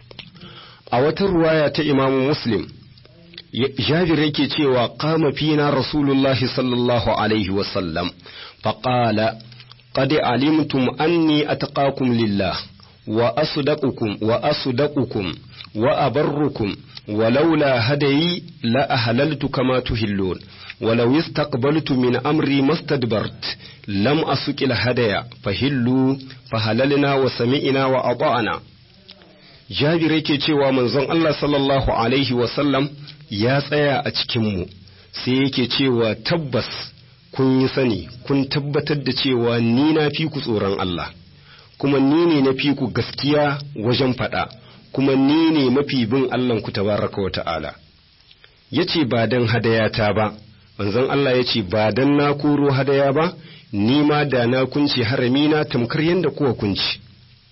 [SPEAKER 3] a wata ruwaya ta imamu muslim jabir yake cewa qama fina rasulullahi sallallahu alaihi wasallam faqala قد علمتم أني أتقاكم لله وأصدقكم وأصدقكم وأبركم ولولا هدي لأهللت كما تهلون ولو استقبلت من أمري ما استدبرت لم أسك الهدي فهلوا فهللنا وسمعنا وأطعنا jabir yake cewa manzon Allah sallallahu alaihi wasallam ya tsaya a cikinmu sai yake cewa tabbas kun yi sani kun tabbatar da cewa ni na fi ku tsoron Allah kuma ni ne na fi ku gaskiya wajen faɗa kuma ni ne mafi bin Allah ku tabaraka wa ta'ala yace ba dan hadayata ba manzon Allah yace ba dan na koro hadaya ba ni ma da na kunce harami na tamkar yanda kuwa kunci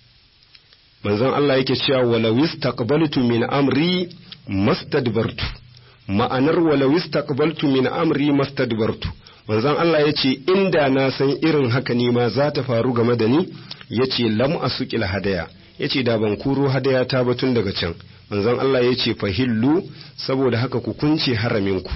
[SPEAKER 3] manzon Allah yake cewa walau istaqbaltu min amri mastadbartu ma'anar walau istaqbaltu min amri mastadbartu manzon Allah ya ce inda na san irin haka ne ma za ta faru game da ni ya ce lam asuqil hadaya ya ce da ban kuro hadaya ta ba tun daga can manzon Allah ya ce fahillu saboda haka ku kunce haraminku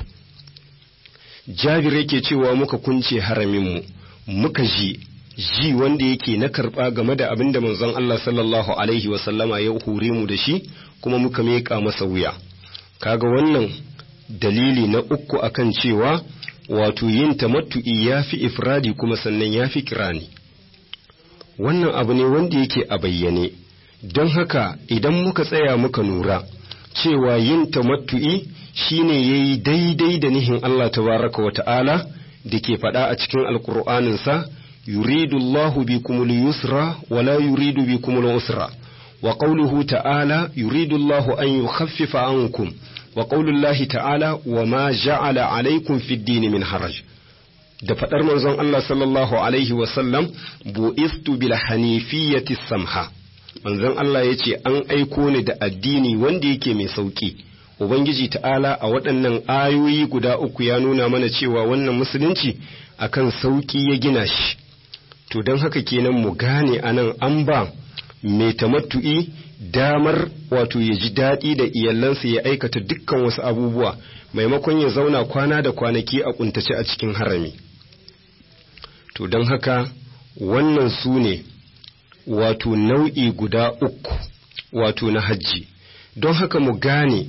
[SPEAKER 3] jabir yake cewa muka kunce haraminmu muka ji ji wanda yake na karɓa game da abin da manzon Allah sallallahu alaihi wasallama ya hure mu da shi kuma muka meƙa masa wuya kaga wannan dalili na uku akan cewa wato yin tamattu'i ya fi ifradi kuma sannan ya fi kirani wannan abu ne wanda yake a bayyane don haka idan muka tsaya muka nura cewa yin tamattu'i shine yayi daidai da nihin Allah tabaraka wa ta'ala da ke faɗa a cikin alƙur'aninsa yuridu Allahu bikumul yusra wala yuridu bikumul usra wa qawluhu ta'ala yuridu Allahu an yukhaffifa ankum wa qaulullahi ta'ala wa ma ja'ala alaikum fid dini min haraj da fadar manzon Allah sallallahu alaihi wa sallam bu'istu bil hanifiyyati samha manzon Allah yace an aiko ni da addini wanda yake mai sauki ubangiji ta'ala a waɗannan ayoyi guda uku ya nuna mana cewa wannan musulunci akan sauki ya gina shi to don haka kenan mu gane anan an ba mai tamattu'i damar wato ya ji daɗi da iyalansa ya aikata dukkan wasu abubuwa maimakon ya zauna kwana da kwanaki a kuntace a cikin harami to don haka wannan su ne wato nau'i guda uku wato na hajji don haka mu gane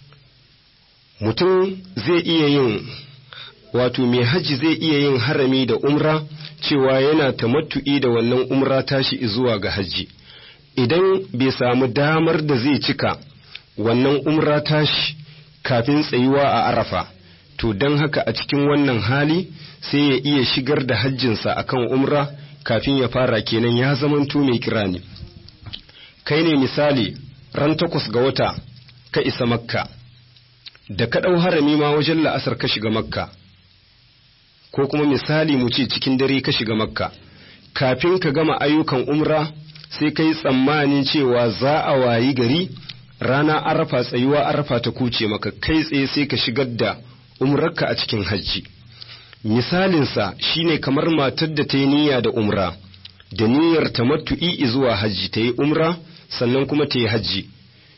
[SPEAKER 3] mutum zai iya yin wato mai hajji zai iya yin harami da umra cewa yana tamattu'i da wannan umra tashi zuwa ga hajji idan bai samu damar da zai cika wannan umra tashi kafin tsayuwa a arafa to don haka a cikin wannan hali sai ya iya shigar da hajjinsa akan umra kafin ya fara kenan ya zamanto mai kirani kai ne misali ran takwas ga wata ka isa makka da ka ɗau harami ma wajen la'asar ka shiga makka ko kuma misali mu ce cikin dare ka shiga makka kafin ka gama ayyukan umra sai ka yi tsammanin cewa za a wayi gari rana arafa tsayuwa arafa ta kuce maka kai tsaye sai ka shigar da umrarka a cikin hajji misalinsa shine kamar matar da ta yi niyya da umra da niyyar tamattu'i zuwa hajji ta yi umra sannan kuma ta yi hajji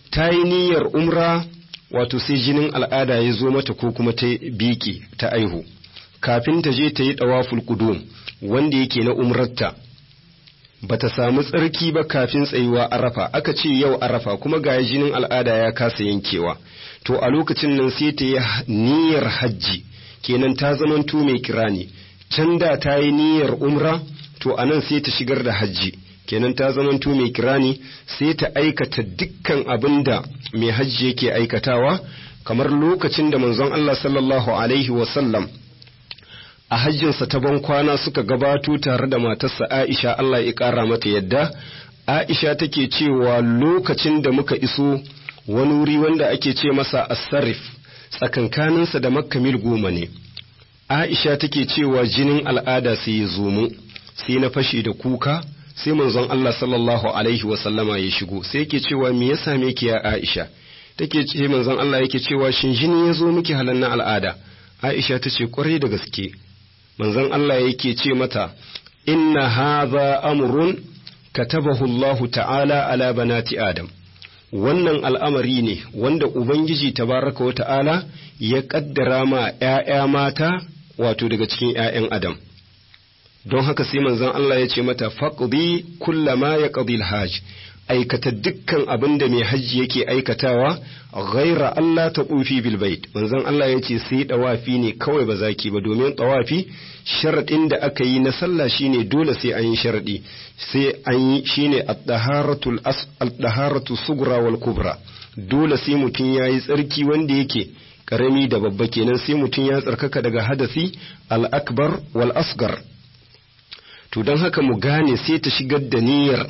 [SPEAKER 3] ta yi niyyar umra wato sai jinin al'ada ya zo mata ko kuma ta biki ta aihu kafin ta je ta yi ɗawaful ƙudum wanda yake na umrarta ba ta samu tsarki ba kafin tsayuwa arafa aka ce yau arafa kuma ga jinin al'ada ya kasa yankewa to a lokacin nan sai ta yi niyyar hajji kenan ta zamanto mai kirani can da ta yi niyyar umra to a nan sai ta shigar da hajji kenan ta zamanto mai kirani sai ta aikata dukkan abin da mai hajji yake aikatawa kamar lokacin da manzon Allah sallallahu alaihi wasallam a hajjinsa ta ban kwana suka gabato tare da matarsa Aisha Allah ya ƙara mata yadda Aisha take cewa lokacin da muka iso wani wuri wanda ake ce masa asarif tsakankaninsa da makka mil goma ne Aisha take cewa jinin al'ada sai ya zo mu sai na fashe da kuka sai manzon Allah sallallahu alaihi wa sallama ya shigo sai yake cewa me ya same ki ya Aisha take ce manzon Allah yake cewa shin jini ya zo miki halan na al'ada Aisha ta ce kwarai da gaske manzon Allah yake ce mata inna hadha amrun katabahu Allahu ta'ala ala banati Adam wannan al'amari ne wanda Ubangiji tabaraka wa ta'ala ya kaddara ma ‘ya'ya mata wato daga cikin ‘ya'yan Adam. Don haka sai manzon Allah ya ce mata faƙi kullama ya ƙabil hajj aikata dukkan abin da mai hajji yake aikatawa ghaira Allah ta ƙufi bilbait manzon Allah ya ce sai ɗawafi ne kawai ba zaki ba domin ɗawafi sharaɗin da aka yi na sallah shine dole sai an yi sharaɗi sai an yi shine ad-daharatu sugra wal kubra dole sai mutum ya yi tsarki wanda yake karami da babba kenan sai mutum ya tsarkaka daga hadasi al-akbar wal asgar to don haka mu gane sai ta shigar da niyyar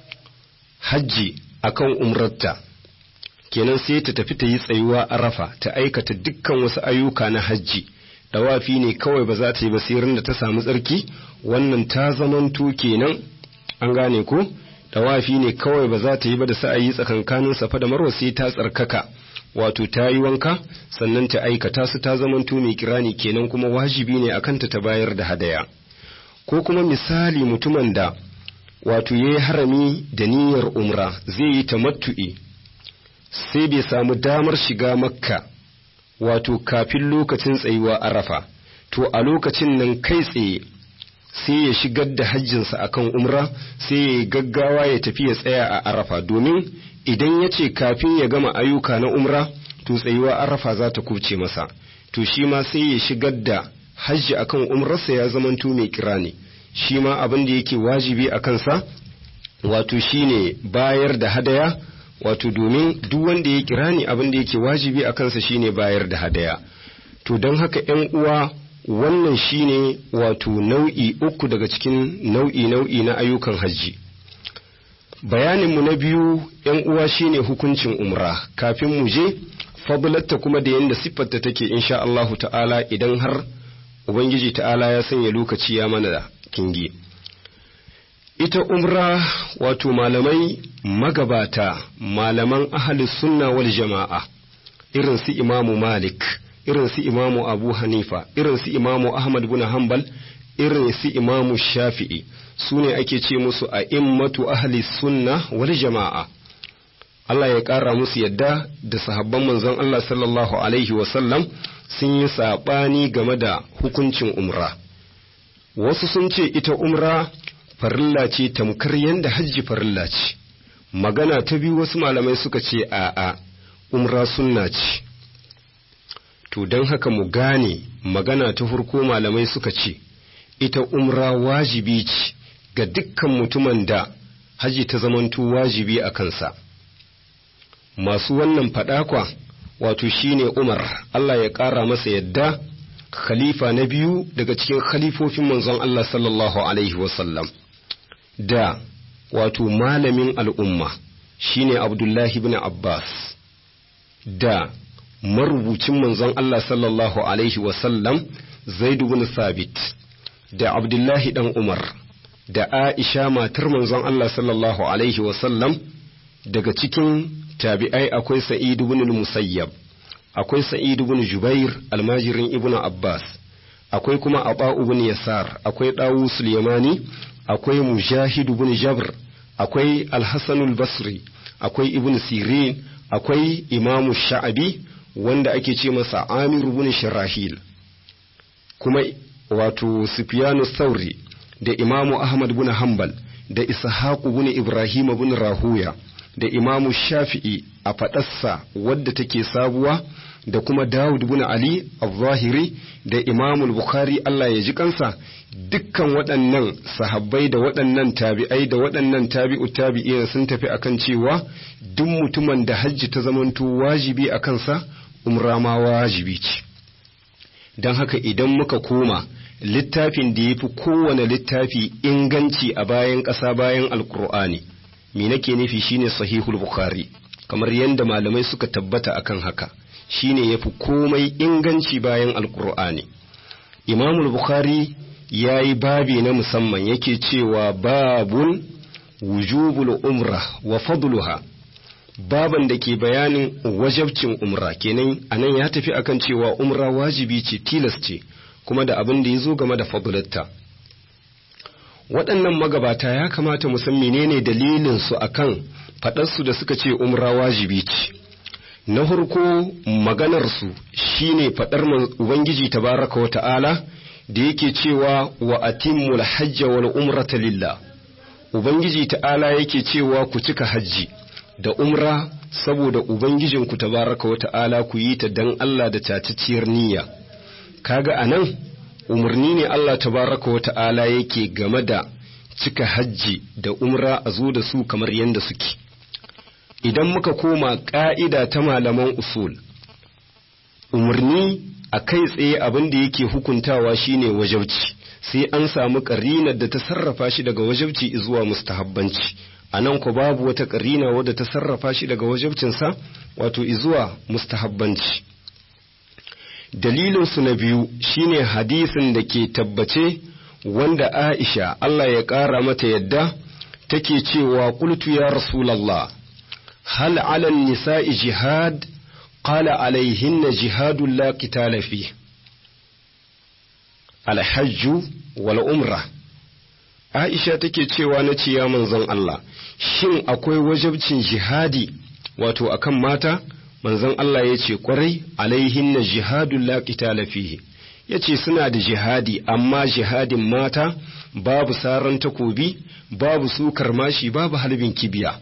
[SPEAKER 3] hajji akan umrarta kenan sai ta tafi ta yi tsayuwa arafa ta aikata dukkan wasu ayyuka na hajji dawafi ne kawai ba za ta yi basirin da ta samu tsarki wannan ta zamanto kenan an gane ko dawafi ne kawai ba za ta yi ba da sa'ayi tsakankanin safa da marwa sai ta tsarkaka wato ta yi wanka sannan ta aikata su ta zamanto mai kirani kenan kuma wajibi ne akan ta ta bayar da hadaya ko kuma misali mutumin da wato ya yi harami da niyyar umra zai yi tamattu'i sai bai samu damar shiga makka wato kafin lokacin tsayuwa arafa to a lokacin nan kai tsaye sai ya shigar da hajjinsa akan umra sai ya gaggawa ya tafi ya tsaya a arafa domin idan ya ce kafin ya gama ayyuka na umra to tsayuwa arafa za ta kubce masa to shi ma sai ya shigar da hajji akan umrarsa ya zamanto mai kira ne shi ma abin da yake wajibi a kansa wato shine bayar da hadaya wato domin duk wanda ya kira ni abin da yake wajibi a kansa shine bayar da hadaya to don haka ‘yan uwa wannan shine wato nau'i uku daga cikin nau'i nau'i na ayyukan hajji bayaninmu na biyu ‘yan uwa shine hukuncin umra kafin mu je fadlatta kuma da yadda siffarta take insha Allahu ta'ala idan har Ubangiji ta'ala ya sanya lokaci ya mana da kingi. Ita umra wato malamai magabata, malaman ahalus sunna wal jama'a, irin su imamu Malik, irin su imamu Abu Hanifa, irin su imamu Ahmad bin Hanbal, irin su imamu Shafi'i, su ne ake ce musu a immatu ahli sunna wal jama'a. Allah ya ƙara musu yadda da sahabban manzon Allah sallallahu Alaihi wasallam sun yi saɓani game da hukuncin umra. Wasu sun ce ita umra farilla ce tamkar yadda hajji farilla ce, magana ta biyu wasu malamai suka ce a'a umra sunna ce. To don haka mu gane magana ta farko malamai suka ce, ita umra wajibi ce ga dukkan mutumin da hajji ta zamanto wajibi a kansa. Masu wannan faɗakwa wato shine Umar Allah ya ƙara masa yadda khalifa na biyu daga cikin khalifofin manzon Allah sallallahu alaihi wasallam da wato malamin al'umma shine Abdullahi ibn Abbas da marubucin manzon Allah sallallahu alaihi wasallam Zaid ibn Thabit da Abdullahi dan Umar da Aisha matar manzon Allah sallallahu alaihi wasallam daga cikin tabi'ai akwai Sa'id ibn musayyab akwai Sa'id ibn Jubair almajirin ibn Abbas akwai kuma Aba ibn Yasar akwai Dawus Yamani akwai Mujahid ibn Jabr akwai Al-Hasan al-Basri akwai Ibn Sirin akwai imamu sha'abi wanda ake ce masa amir bin shirahil kuma wato sufyanu sauri da imamu ahmad bin hanbal da ishaqu bin ibrahim bin rahuya da imamu shafi'i a faɗarsa wadda take sabuwa da kuma Dawud bin Ali al-Zahiri da Imam Bukhari Allah ya ji kansa dukkan waɗannan sahabbai da waɗannan tabi'ai da waɗannan tabi'u tabi'in sun tafi akan cewa duk mutumin da hajji ta zamanto wajibi a kansa umra ma wajibi ce don haka idan muka koma littafin da ya fi kowane littafi inganci a bayan ƙasa bayan alkur'ani me nake nufi shine sahihul bukhari kamar yadda malamai suka tabbata akan haka shine yafi komai inganci bayan alkur'ani imamul bukhari ya yi babi na musamman yake cewa babun wujubul umra wa fadluha baban da ke bayanin wajabcin umra kenan anan ya tafi akan cewa umra wajibi ce tilas ce kuma da abin da ya zo game da fadlatta waɗannan magabata ya kamata mu san menene dalilin su akan faɗarsu da suka ce umra wajibi ce na farko maganarsu shine faɗar ubangiji tabaraka wa ta'ala da yake cewa wa atimmul hajja wal umrata lillah ubangiji ta'ala yake cewa ku cika hajji da umra saboda ubangijinku tabaraka wa ta'ala ku yi ta dan Allah da taciciyar niyya kaga anan umarni ne Allah tabaraka wa ta'ala yake game da cika hajji da umra a zo da su kamar yadda suke idan muka koma ƙa'ida ta malaman usul umarni a kai tsaye abin da yake hukuntawa shine wajabci sai an samu ƙarinar da ta sarrafa shi daga wajabci zuwa mustahabbanci a nan ku babu wata ƙarina wadda ta sarrafa shi daga wajabcinsa wato zuwa mustahabbanci dalilinsu na biyu shine hadisin da ke tabbace wanda aisha Allah ya ƙara mata yadda take cewa qultu ya rasulallah هل على النساء جهاد قال عليهن جهاد لا قتال فيه الحج والعمرة Aisha take cewa na ce ya manzon Allah shin akwai wajabcin jihadi wato akan mata manzon Allah ya ce kwarai alaihinna jihadun la qitala fihi yace suna da jihadi amma jihadin mata babu saran takobi babu sukar mashi babu halbin kibiya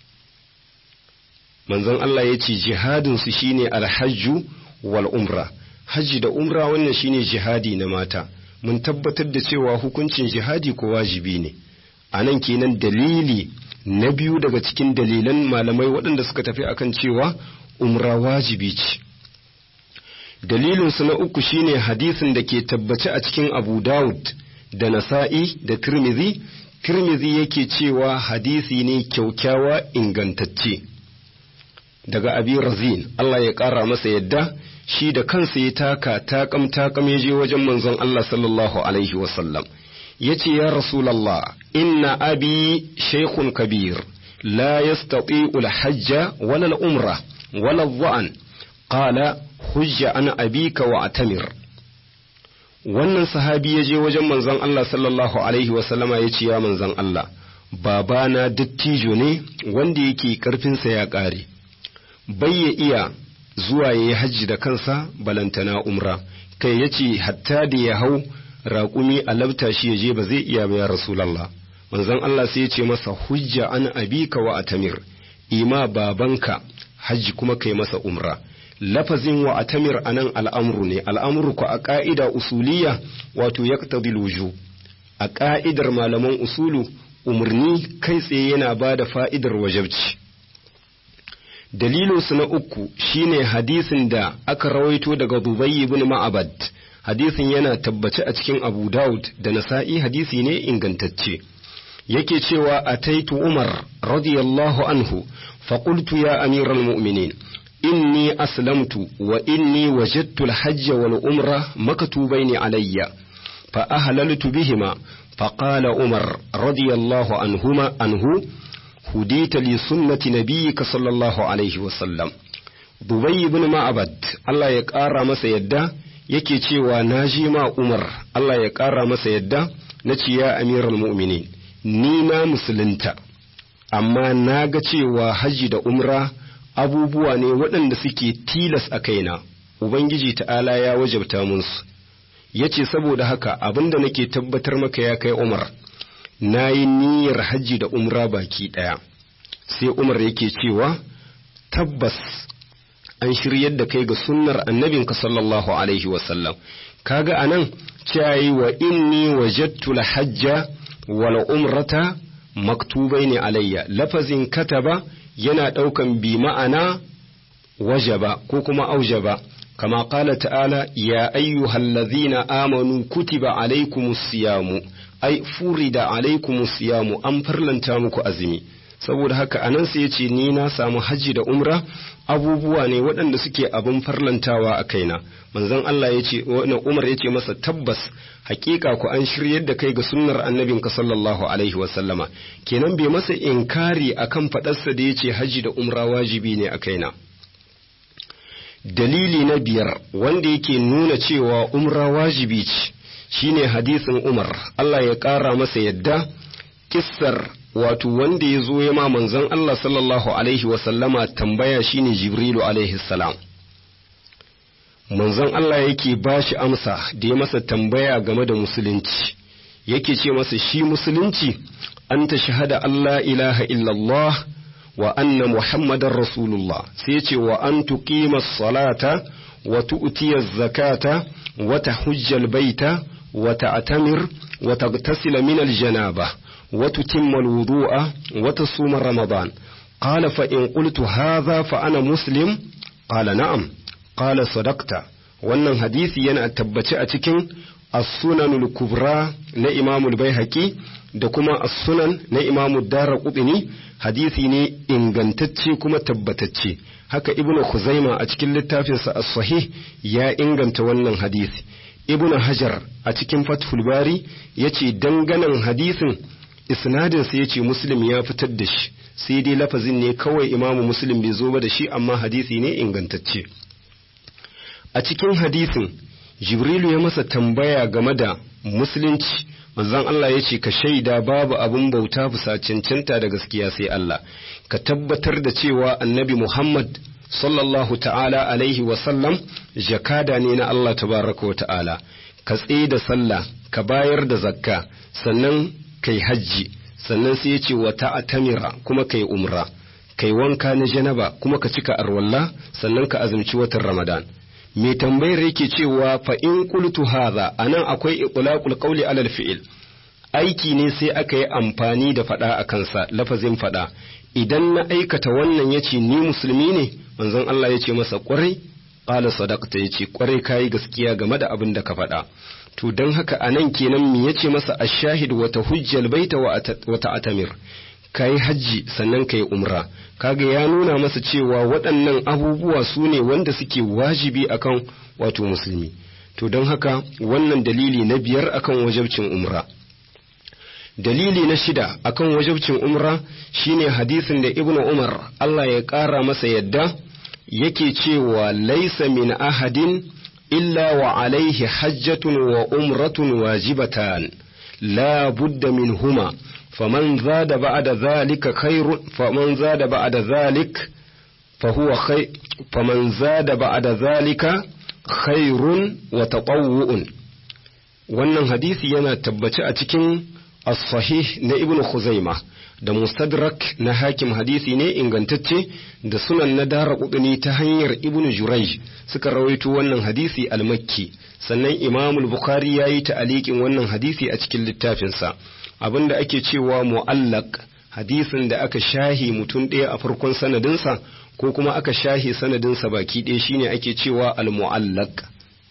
[SPEAKER 3] manzon Allah ya ce jihadinsu shine alhajju wal umra hajji da umra wannan shine jihadi na mata mun tabbatar da cewa hukuncin jihadi ko wajibi ne a nan kenan dalili na biyu daga cikin dalilan malamai waɗanda suka tafi akan cewa umra wajibi ce dalilinsu na uku shine hadisin da ke tabbace a cikin abu dawud da nasa'i da tirmidhi tirmidhi yake cewa hadisi ne kyaukyawa ingantacce daga abi razin Allah ya ƙara masa yadda shi da kansa ya taka takam takam ya je wajen manzon Allah sallallahu alaihi wasallam ya ce ya rasulallah inna abi shaykhun kabir la yastati'u al-hajja wala al-umra wala al-dha'an qala hujja an abika wa atamir wannan sahabi ya je wajen manzon Allah sallallahu alaihi wasallama ya ce ya manzon Allah babana dattijo ne wanda yake karfinsa ya ƙare bai ya iya zuwa ya yi hajji da kansa balantana umra kai ya ce hatta da ya hau raƙumi a labta shi ya je ba zai iya ba ya rasulallah manzon Allah sai ya ce masa hujja an abika wa atamir ima babanka hajji kuma kai masa umra lafazin wa atamir anan al'amru ne al'amru ku a ƙa'ida usuliya wato yaqtadil wujub a ƙa'idar malaman usulu umarni kai tsaye yana ba da fa'idar wajabci dalilinsu na uku shine hadisin da aka rawaito daga Dubai ibn Ma'abad hadisin yana tabbace a cikin Abu Dawud da Nasa'i hadisi ne ingantacce yake cewa ataitu Umar radiyallahu anhu فقلت يا أمير المؤمنين إني أسلمت وإني وجدت الحج والعمرة مكتوبين علي فأهللت بهما فقال عمر رضي الله عنهما عنه هديت لسنة نبيك صلى الله عليه وسلم دبي بن معبد الله يقارى masa yadda yake cewa na ji ma Umar Allah ya ƙara masa yadda na ce ya amiral mu'minin ni na musulunta amma na ga cewa hajji da umra abubuwa ne waɗanda suke tilas a kaina ubangiji ta'ala ya wajabta musu yace saboda haka abinda nake tabbatar maka ya kai Umar nayi niyyar hajji da umra baki ɗaya sai Umar yake cewa tabbas an shiryar da kai ga sunnar annabinka sallallahu alaihi wasallam kaga anan cewa wa inni wajadtu hajja wal umrata maktubaini alayya lafazin kataba yana ɗaukan bi ma'ana wajaba ko kuma aujaba kama qala ta'ala ya ayyuhallazina amanu kutiba alaykumus siyamu ai furida alaykumus siyamu an farlanta muku azumi saboda haka anan sai yace ni na samu haji da umra abubuwa ne waɗanda suke abin farlantawa a kaina manzon Allah yace wannan Umar yace masa tabbas hakika ku an shiryar da kai ga sunnar annabinka sallallahu alaihi wa sallama kenan bai masa inkari akan faɗarsa da yace haji da umra wajibi ne a kaina dalili na biyar wanda yake nuna cewa umra wajibi ce shine hadisin Umar Allah ya ƙara masa yadda kissar wato wanda ya zo ya ma manzon Allah sallallahu alaihi wasallama tambaya shine Jibrilu alaihi salam manzon Allah yake ba shi amsa da ya masa tambaya game da musulunci yake ce masa shi musulunci an ta shahada Allah ilaha illallah wa anna muhammadar rasulullah sai ce wa an tuqima salata wa tu'tiya zakata wa tahujjal baita wa ta'tamir wa taghtasila min al-janaba وتتم الوضوء وتصوم رمضان قال فإن قلت هذا فأنا مسلم قال نعم قال صدقت wannan hadisi yana tabbace a cikin as-sunanul kubra na imamul baihaqi da kuma as-sunan na imamud daraqutni hadisi ne ingantacce kuma tabbatacce haka ibnu khuzaima a cikin littafinsa as-sahih ya inganta wannan hadisi ibnu hajar a cikin fathul bari yace danganan hadisin isnadinsa ya ce muslim ya fitar da shi sai dai lafazin ne kawai imamu muslim bai zo ba da shi amma hadisi ne ingantacce a cikin hadisin jibrilu ya masa tambaya game da musulunci manzon Allah ya ce ka shaida babu abin bauta bisa cancanta da gaskiya sai Allah ka tabbatar da cewa annabi Muhammad sallallahu ta'ala alaihi wasallam jakada ne na Allah tabaraka wa ta'ala ka tsaye da sallah ka bayar da zakka sannan kai hajji sannan sai ya ce wa ta'tamira kuma kai umra kai wanka na janaba kuma ka cika arwalla sannan ka azumci watan ramadan mai tambayar yake cewa fa in qultu hadha anan akwai iqlaqul qawli alal fi'il aiki ne sai aka yi amfani da fada a kansa lafazin fada idan na aikata wannan yace ni musulmi ne manzon Allah yace masa kwarai qala sadaqta yace kwarai kai gaskiya game da abin da ka faɗa to don haka a nan kenan me yace masa ashahid wata hujjal baita wa ta'tamir kai hajji sannan kai umra kaga ya nuna masa cewa waɗannan abubuwa su ne wanda suke wajibi akan wato musulmi to don haka wannan dalili na biyar akan wajabcin umra dalili na shida akan wajabcin umra shine hadisin da ibnu umar Allah ya ƙara masa yadda yake cewa laisa min ahadin إلا وعليه حجة وأمرة واجبتان لا بد منهما فمن زاد بعد ذلك خير فمن زاد بعد ذلك فهو خير فمن زاد بعد ذلك خير وتطوع wannan hadisi yana tabbace a cikin as-sahih na ibnu khuzaima da mustadrak na hakim hadisi ne ingantacce da sunan na dara kudini ta hanyar ibnu jurayj suka rawaito wannan hadisi al-makki sannan imamul bukhari ya yi ta'aliƙin wannan hadisi a cikin littafinsa abinda ake cewa mu'allaq hadisin da aka shahi mutum ɗaya a farkon sanadinsa ko kuma aka shahi sanadinsa baki ɗaya shine ake cewa al-mu'allaq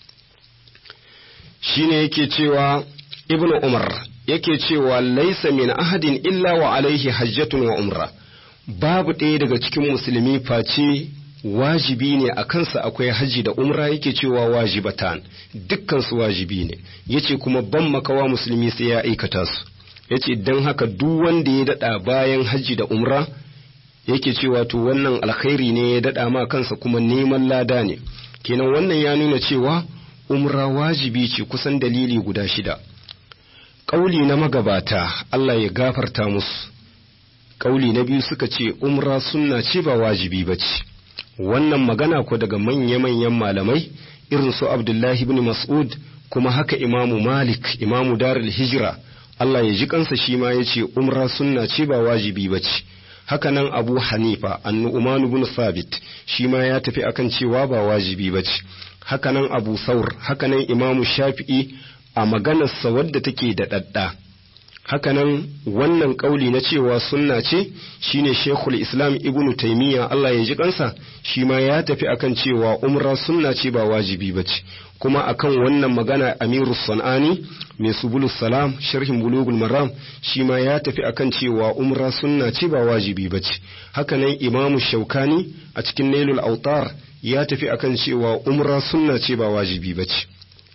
[SPEAKER 3] shine yake cewa ibnu umar yake cewa laisa min ahadin illa wa alaihi hajjatun wa umra babu ɗaya daga cikin musulmi face wajibi ne a kansa akwai haji da umra yake cewa wajibatan dukkan su wajibi ne yace kuma ban makawa musulmi sai ya aikata su yace dan haka duk wanda ya dada bayan haji da umra yake cewa to wannan alkhairi ne ya dada ma kansa kuma neman lada ne kenan wannan ya nuna cewa umra wajibi ce kusan dalili guda shida ƙauli na magabata Allah ya gafarta musu ƙauli na biyu suka ce umra sunna ce ba wajibi ba ce wannan magana ko daga manya-manyan malamai irin su abdullahi ibn mas'ud kuma haka imamu malik imamu darul hijira Allah ya ji kansa shi ma ya ce umra sunna ce ba wajibi ba ce haka nan abu hanifa annu'uman ibn sabit shi ma ya tafi akan cewa ba wajibi ba ce haka nan abu saur haka nan imamu shafi'i a maganarsa wadda take da ɗaɗɗa hakanan wannan ƙauli na cewa sunna ce shine shekul islam ibnu taimiyya Allah ya ji kansa shi ma ya tafi akan cewa umra sunna ce ba wajibi ba ce kuma akan wannan magana amiru san'ani mai subulus salam sharhin bulugul maram shi ma ya tafi akan cewa umra sunna ce ba wajibi ba ce hakanan imamu shaukani a cikin nailul autar ya tafi akan cewa umra sunna ce ba wajibi ba ce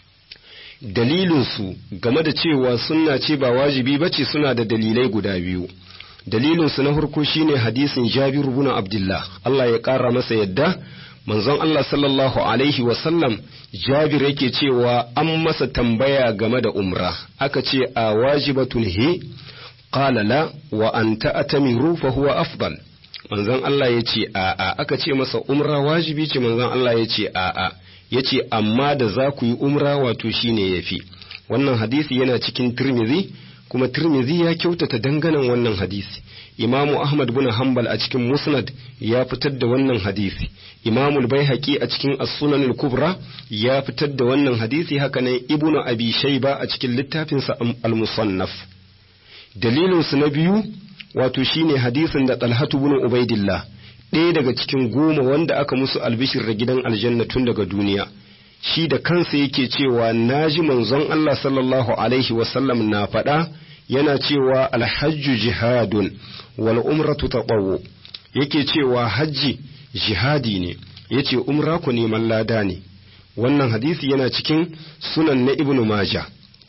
[SPEAKER 3] dalilinsu game da cewa sunna ce ba wajibi ba ce suna da dalilai guda biyu dalilinsu na farko shine hadisin jabiru bin abdullah Allah ya ƙara masa yadda manzon Allah sallallahu alaihi wasallam jabir yake cewa an masa tambaya game da umra aka ce a wajibatun he qala la wa anta atamiru fa huwa afdal manzon Allah ya ce a'a aka ce masa umra wajibi ce manzon Allah ya ce a'a ya ce amma da za ku yi umra wato shine ya fi wannan hadisi yana cikin tirmizi kuma tirmizi ya kyautata danganan wannan hadisi imamu ahmad bin hanbal a cikin musnad ya fitar da wannan hadisi imamu baihaqi a cikin as-sunan kubra ya fitar da wannan hadisi haka nan ibnu abi shayba a cikin littafinsa al-musannaf dalilin su na biyu wato shine hadisin da talhatu bin ubaidillah ɗaya daga cikin goma wanda aka musu albishir da gidan aljanna tun daga duniya shi da kansa yake cewa na ji manzon Allah sallallahu alaihi wasallam na faɗa yana cewa alhajju jihadun wal umratu taqawu yake cewa hajji jihadi ne yace umra ku neman lada ne wannan hadisi yana cikin sunan na ibnu maja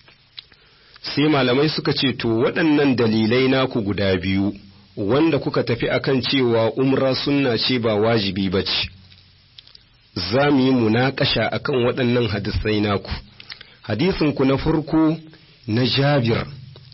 [SPEAKER 3] sai malamai suka ce to waɗannan dalilai naku guda biyu wanda kuka tafi akan cewa umra sunna ce ba wajibi ba ce za mu yi munakasha akan waɗannan hadisai naku hadisinku na farko na jabir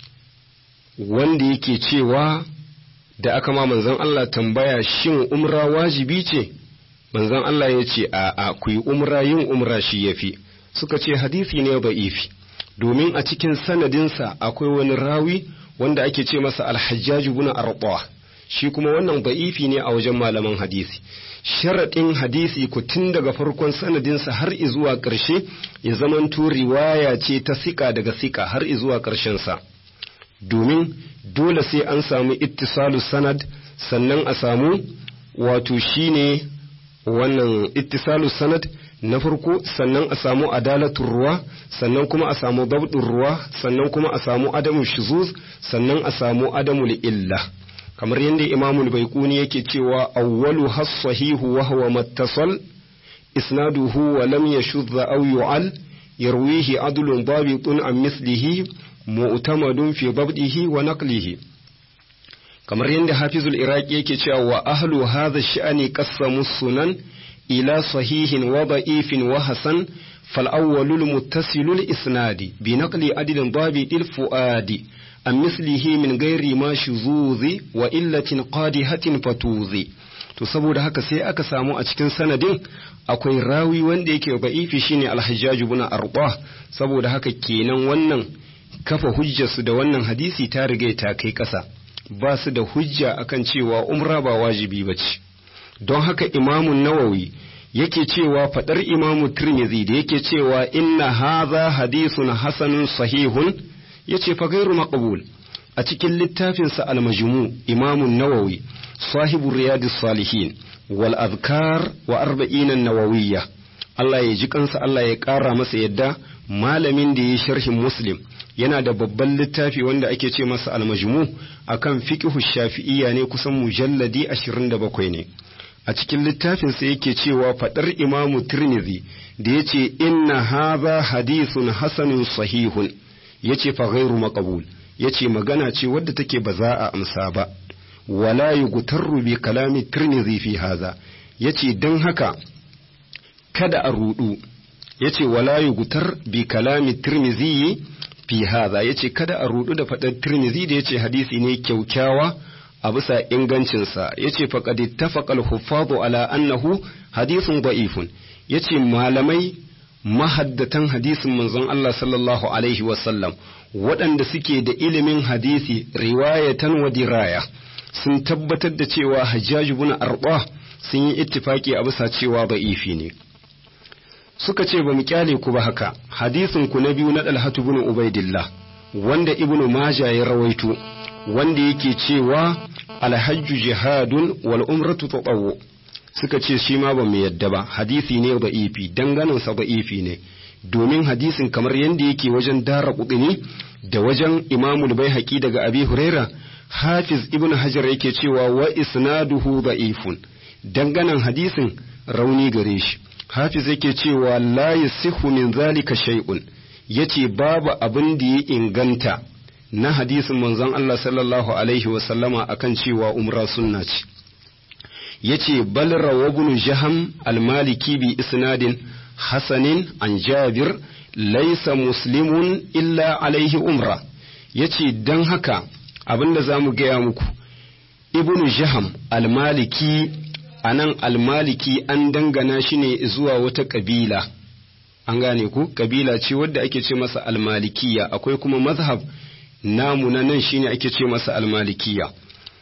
[SPEAKER 3] wanda yake cewa da aka ma manzon Allah tambaya shin umra wajibi ce manzon Allah ya ce a a ku yi umra yin umra shi yafi suka ce hadisi ne ba'ifi domin a cikin sanadinsa akwai wani rawi wanda ake ce masa alhajjaj ibn arqa shi kuma wannan da'ifi ne a wajen malaman hadisi sharaɗin hadisi ku tun daga farkon sanadinsa har izuwa ƙarshe ya zamanto riwaya ce ta sika daga sika har izuwa ƙarshensa domin dole sai an samu ittisalu sanad sannan a samu wato shine wannan ittisalu sanad na farko sannan a samu adalatun ruwa sannan kuma a samu dabdin ruwa sannan kuma a samu adamu shuzuz sannan a samu adamu illa kamar yadda imamul baiquni yake cewa awwalu has-sahihu wa huwa mattasal isnaduhu wa lam yashudh aw yu'al yarwihi adlun dabitun an mislihi mu'tamadun fi dabdihi wa naqlihi kamar yadda hafizul iraqi yake cewa wa ahlu hadha sha'ani qassamu sunan إلى صحيح وضعيف وحسن فالأول المتصل الإسناد بنقل عدل ضابط الفؤاد عن مثله من غير ما شذوذ وإلة قادحة فتوذ to saboda haka sai aka samu a cikin sanadin akwai rawi wanda yake ba'ifi shine alhajjaju bin arba saboda haka kenan wannan kafa hujjarsu da wannan hadisi ta riga ta kai ƙasa ba su da hujja akan cewa umra ba wajibi ba ce don haka imamun nawawi yake cewa faɗar imamu tirmidhi da yake cewa inna haza hadisun hasanun sahihun yace fa gairu maqbul a cikin littafinsa al-majmu imamun nawawi sahibu riyadus salihin wal azkar wa arba'in an-nawawiyya Allah ya ji kansa Allah ya ƙara masa yadda malamin da ya sharhin muslim yana da babban littafi wanda ake ce masa al-majmu akan fiqhu shafi'iyya ne kusan mujalladi 27 ne a cikin littafinsa yake cewa faɗar imamu tirmidhi da ya ce inna haza hadithun hasanun sahihun ya ce fa ghairu maqbul ya ce magana ce wadda take ba za a amsa ba wala yughtarru bi kalami tirmidhi fi haza ya ce don haka kada a rudu ya ce wala yughtar bi kalami tirmidhi fi haza ya ce kada a rudu da faɗar tirmidhi da ya ce hadisi ne kyaukyawa a bisa ingancinsa yace faqad ittafaqa al-huffaz ala annahu hadithun da'ifun yace malamai mahaddatan hadisin manzon Allah sallallahu alaihi wasallam waɗanda suke da ilimin hadisi riwayatan wa diraya sun tabbatar da cewa Hajjaj ibn Arba sun yi ittifaki a bisa cewa da'ifi ne suka ce ba mu kyale ku ba haka hadisin ku na biyu na Dalhatu ibn Ubaidillah wanda Ibn Majah ya rawaito wanda yake cewa alhajju jihadun wal umratu tatawwu suka ce shi ma ba mu yadda ba hadisi ne da ifi danganin sa da ifi ne domin hadisin kamar yadda yake wajen dara kudini da wajen imamul bai daga abi huraira hafiz ibn hajar yake cewa wa isnaduhu da'ifun danganan hadisin rauni gare shi hafiz yake cewa la yasihu min zalika shay'un yace babu abin da ya inganta na hadisin manzon Allah sallallahu alaihi wasallama akan cewa umra sunna ce yace bal rawabun jaham almaliki bi isnadin hasanin an jabir laysa muslimun illa alaihi umra yace dan haka abinda zamu gaya muku ibnu jaham almaliki anan almaliki an dangana shi ne zuwa wata kabila an gane ku kabila ce wadda ake ce masa almalikiya akwai kuma mazhab namu na nan shine ake ce masa almalikiya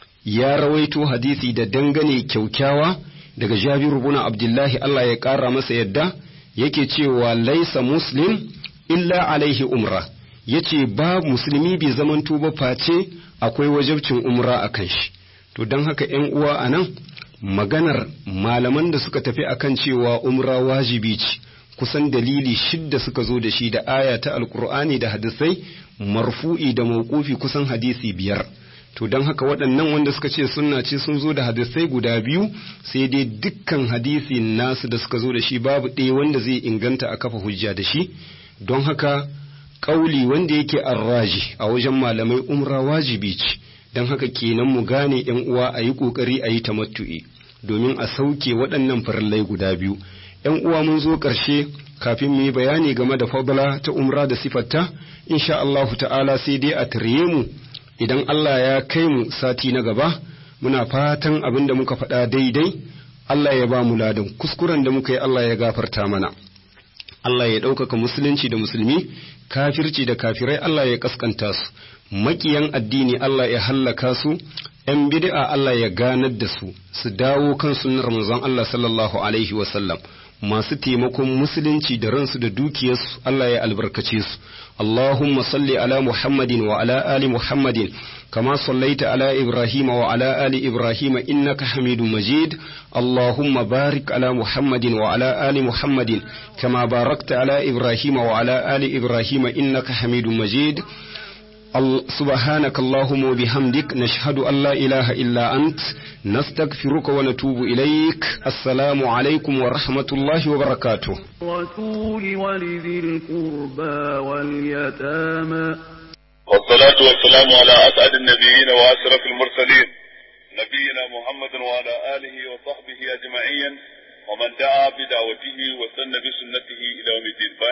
[SPEAKER 3] ya rawaito hadisi da dangane kyaukyawa daga Jabiru bin Abdullahi Allah ya ƙara masa yadda yake cewa laisa muslim illa alaihi umra yace ba musulmi bai zamanto ba face akwai wajabcin umra a kan shi to don haka ‘yan uwa a nan maganar malaman da suka tafi akan cewa umra wajibi ce kusan dalili shidda suka zo da shi da aya ta alkur'ani da hadisai marfu'i da mawqufi kusan hadisi biyar to don haka waɗannan wanda suka ce sunna ce sun zo da hadisai guda biyu sai dai dukkan hadisi nasu da suka zo da shi babu ɗaya wanda zai inganta a kafa hujja da shi don haka ƙauli wanda yake arraji a wajen malamai umra wajibi ce don haka kenan mu gane yan uwa a yi ƙoƙari a yi tamattu'i domin a sauke waɗannan farillai guda biyu yan uwa mun zo ƙarshe kafin mu yi bayani game da fadla ta umra da sifarta insha Allahu ta'ala sai dai a tare mu idan Allah ya kai mu sati na gaba muna fatan abin da muka faɗa daidai Allah ya ba mu ladan kuskuren da muka yi Allah ya gafarta mana Allah ya ɗaukaka musulunci da musulmi kafirci da kafirai Allah ya kaskanta su makiyan addini Allah ya hallaka su ‘yan bid'a Allah ya ganar da su su dawo kan sunnar manzon Allah sallallahu alaihi wasallam masu taimakon musulunci da ransu da dukiyarsu Allah ya albarkace su Allahumma salli ala Muhammadin wa ala ali Muhammadin kama sallaita ala Ibrahim wa ala ali Ibrahim innaka Hamidum Majid Allahumma barik ala Muhammadin wa ala ali Muhammadin kama barakta ala Ibrahim wa ala ali Ibrahim innaka Hamidum Majid سبحانك اللهم وبحمدك نشهد أن لا إله إلا أنت نستغفرك ونتوب إليك السلام عليكم ورحمة الله وبركاته
[SPEAKER 2] الرسول ولذي القربى واليتامى
[SPEAKER 4] والصلاة والسلام على أسعد النبيين وأشرف المرسلين نبينا محمد وعلى آله وصحبه أجمعين ومن دعا بدعوته وسن بسنته إلى يوم الدين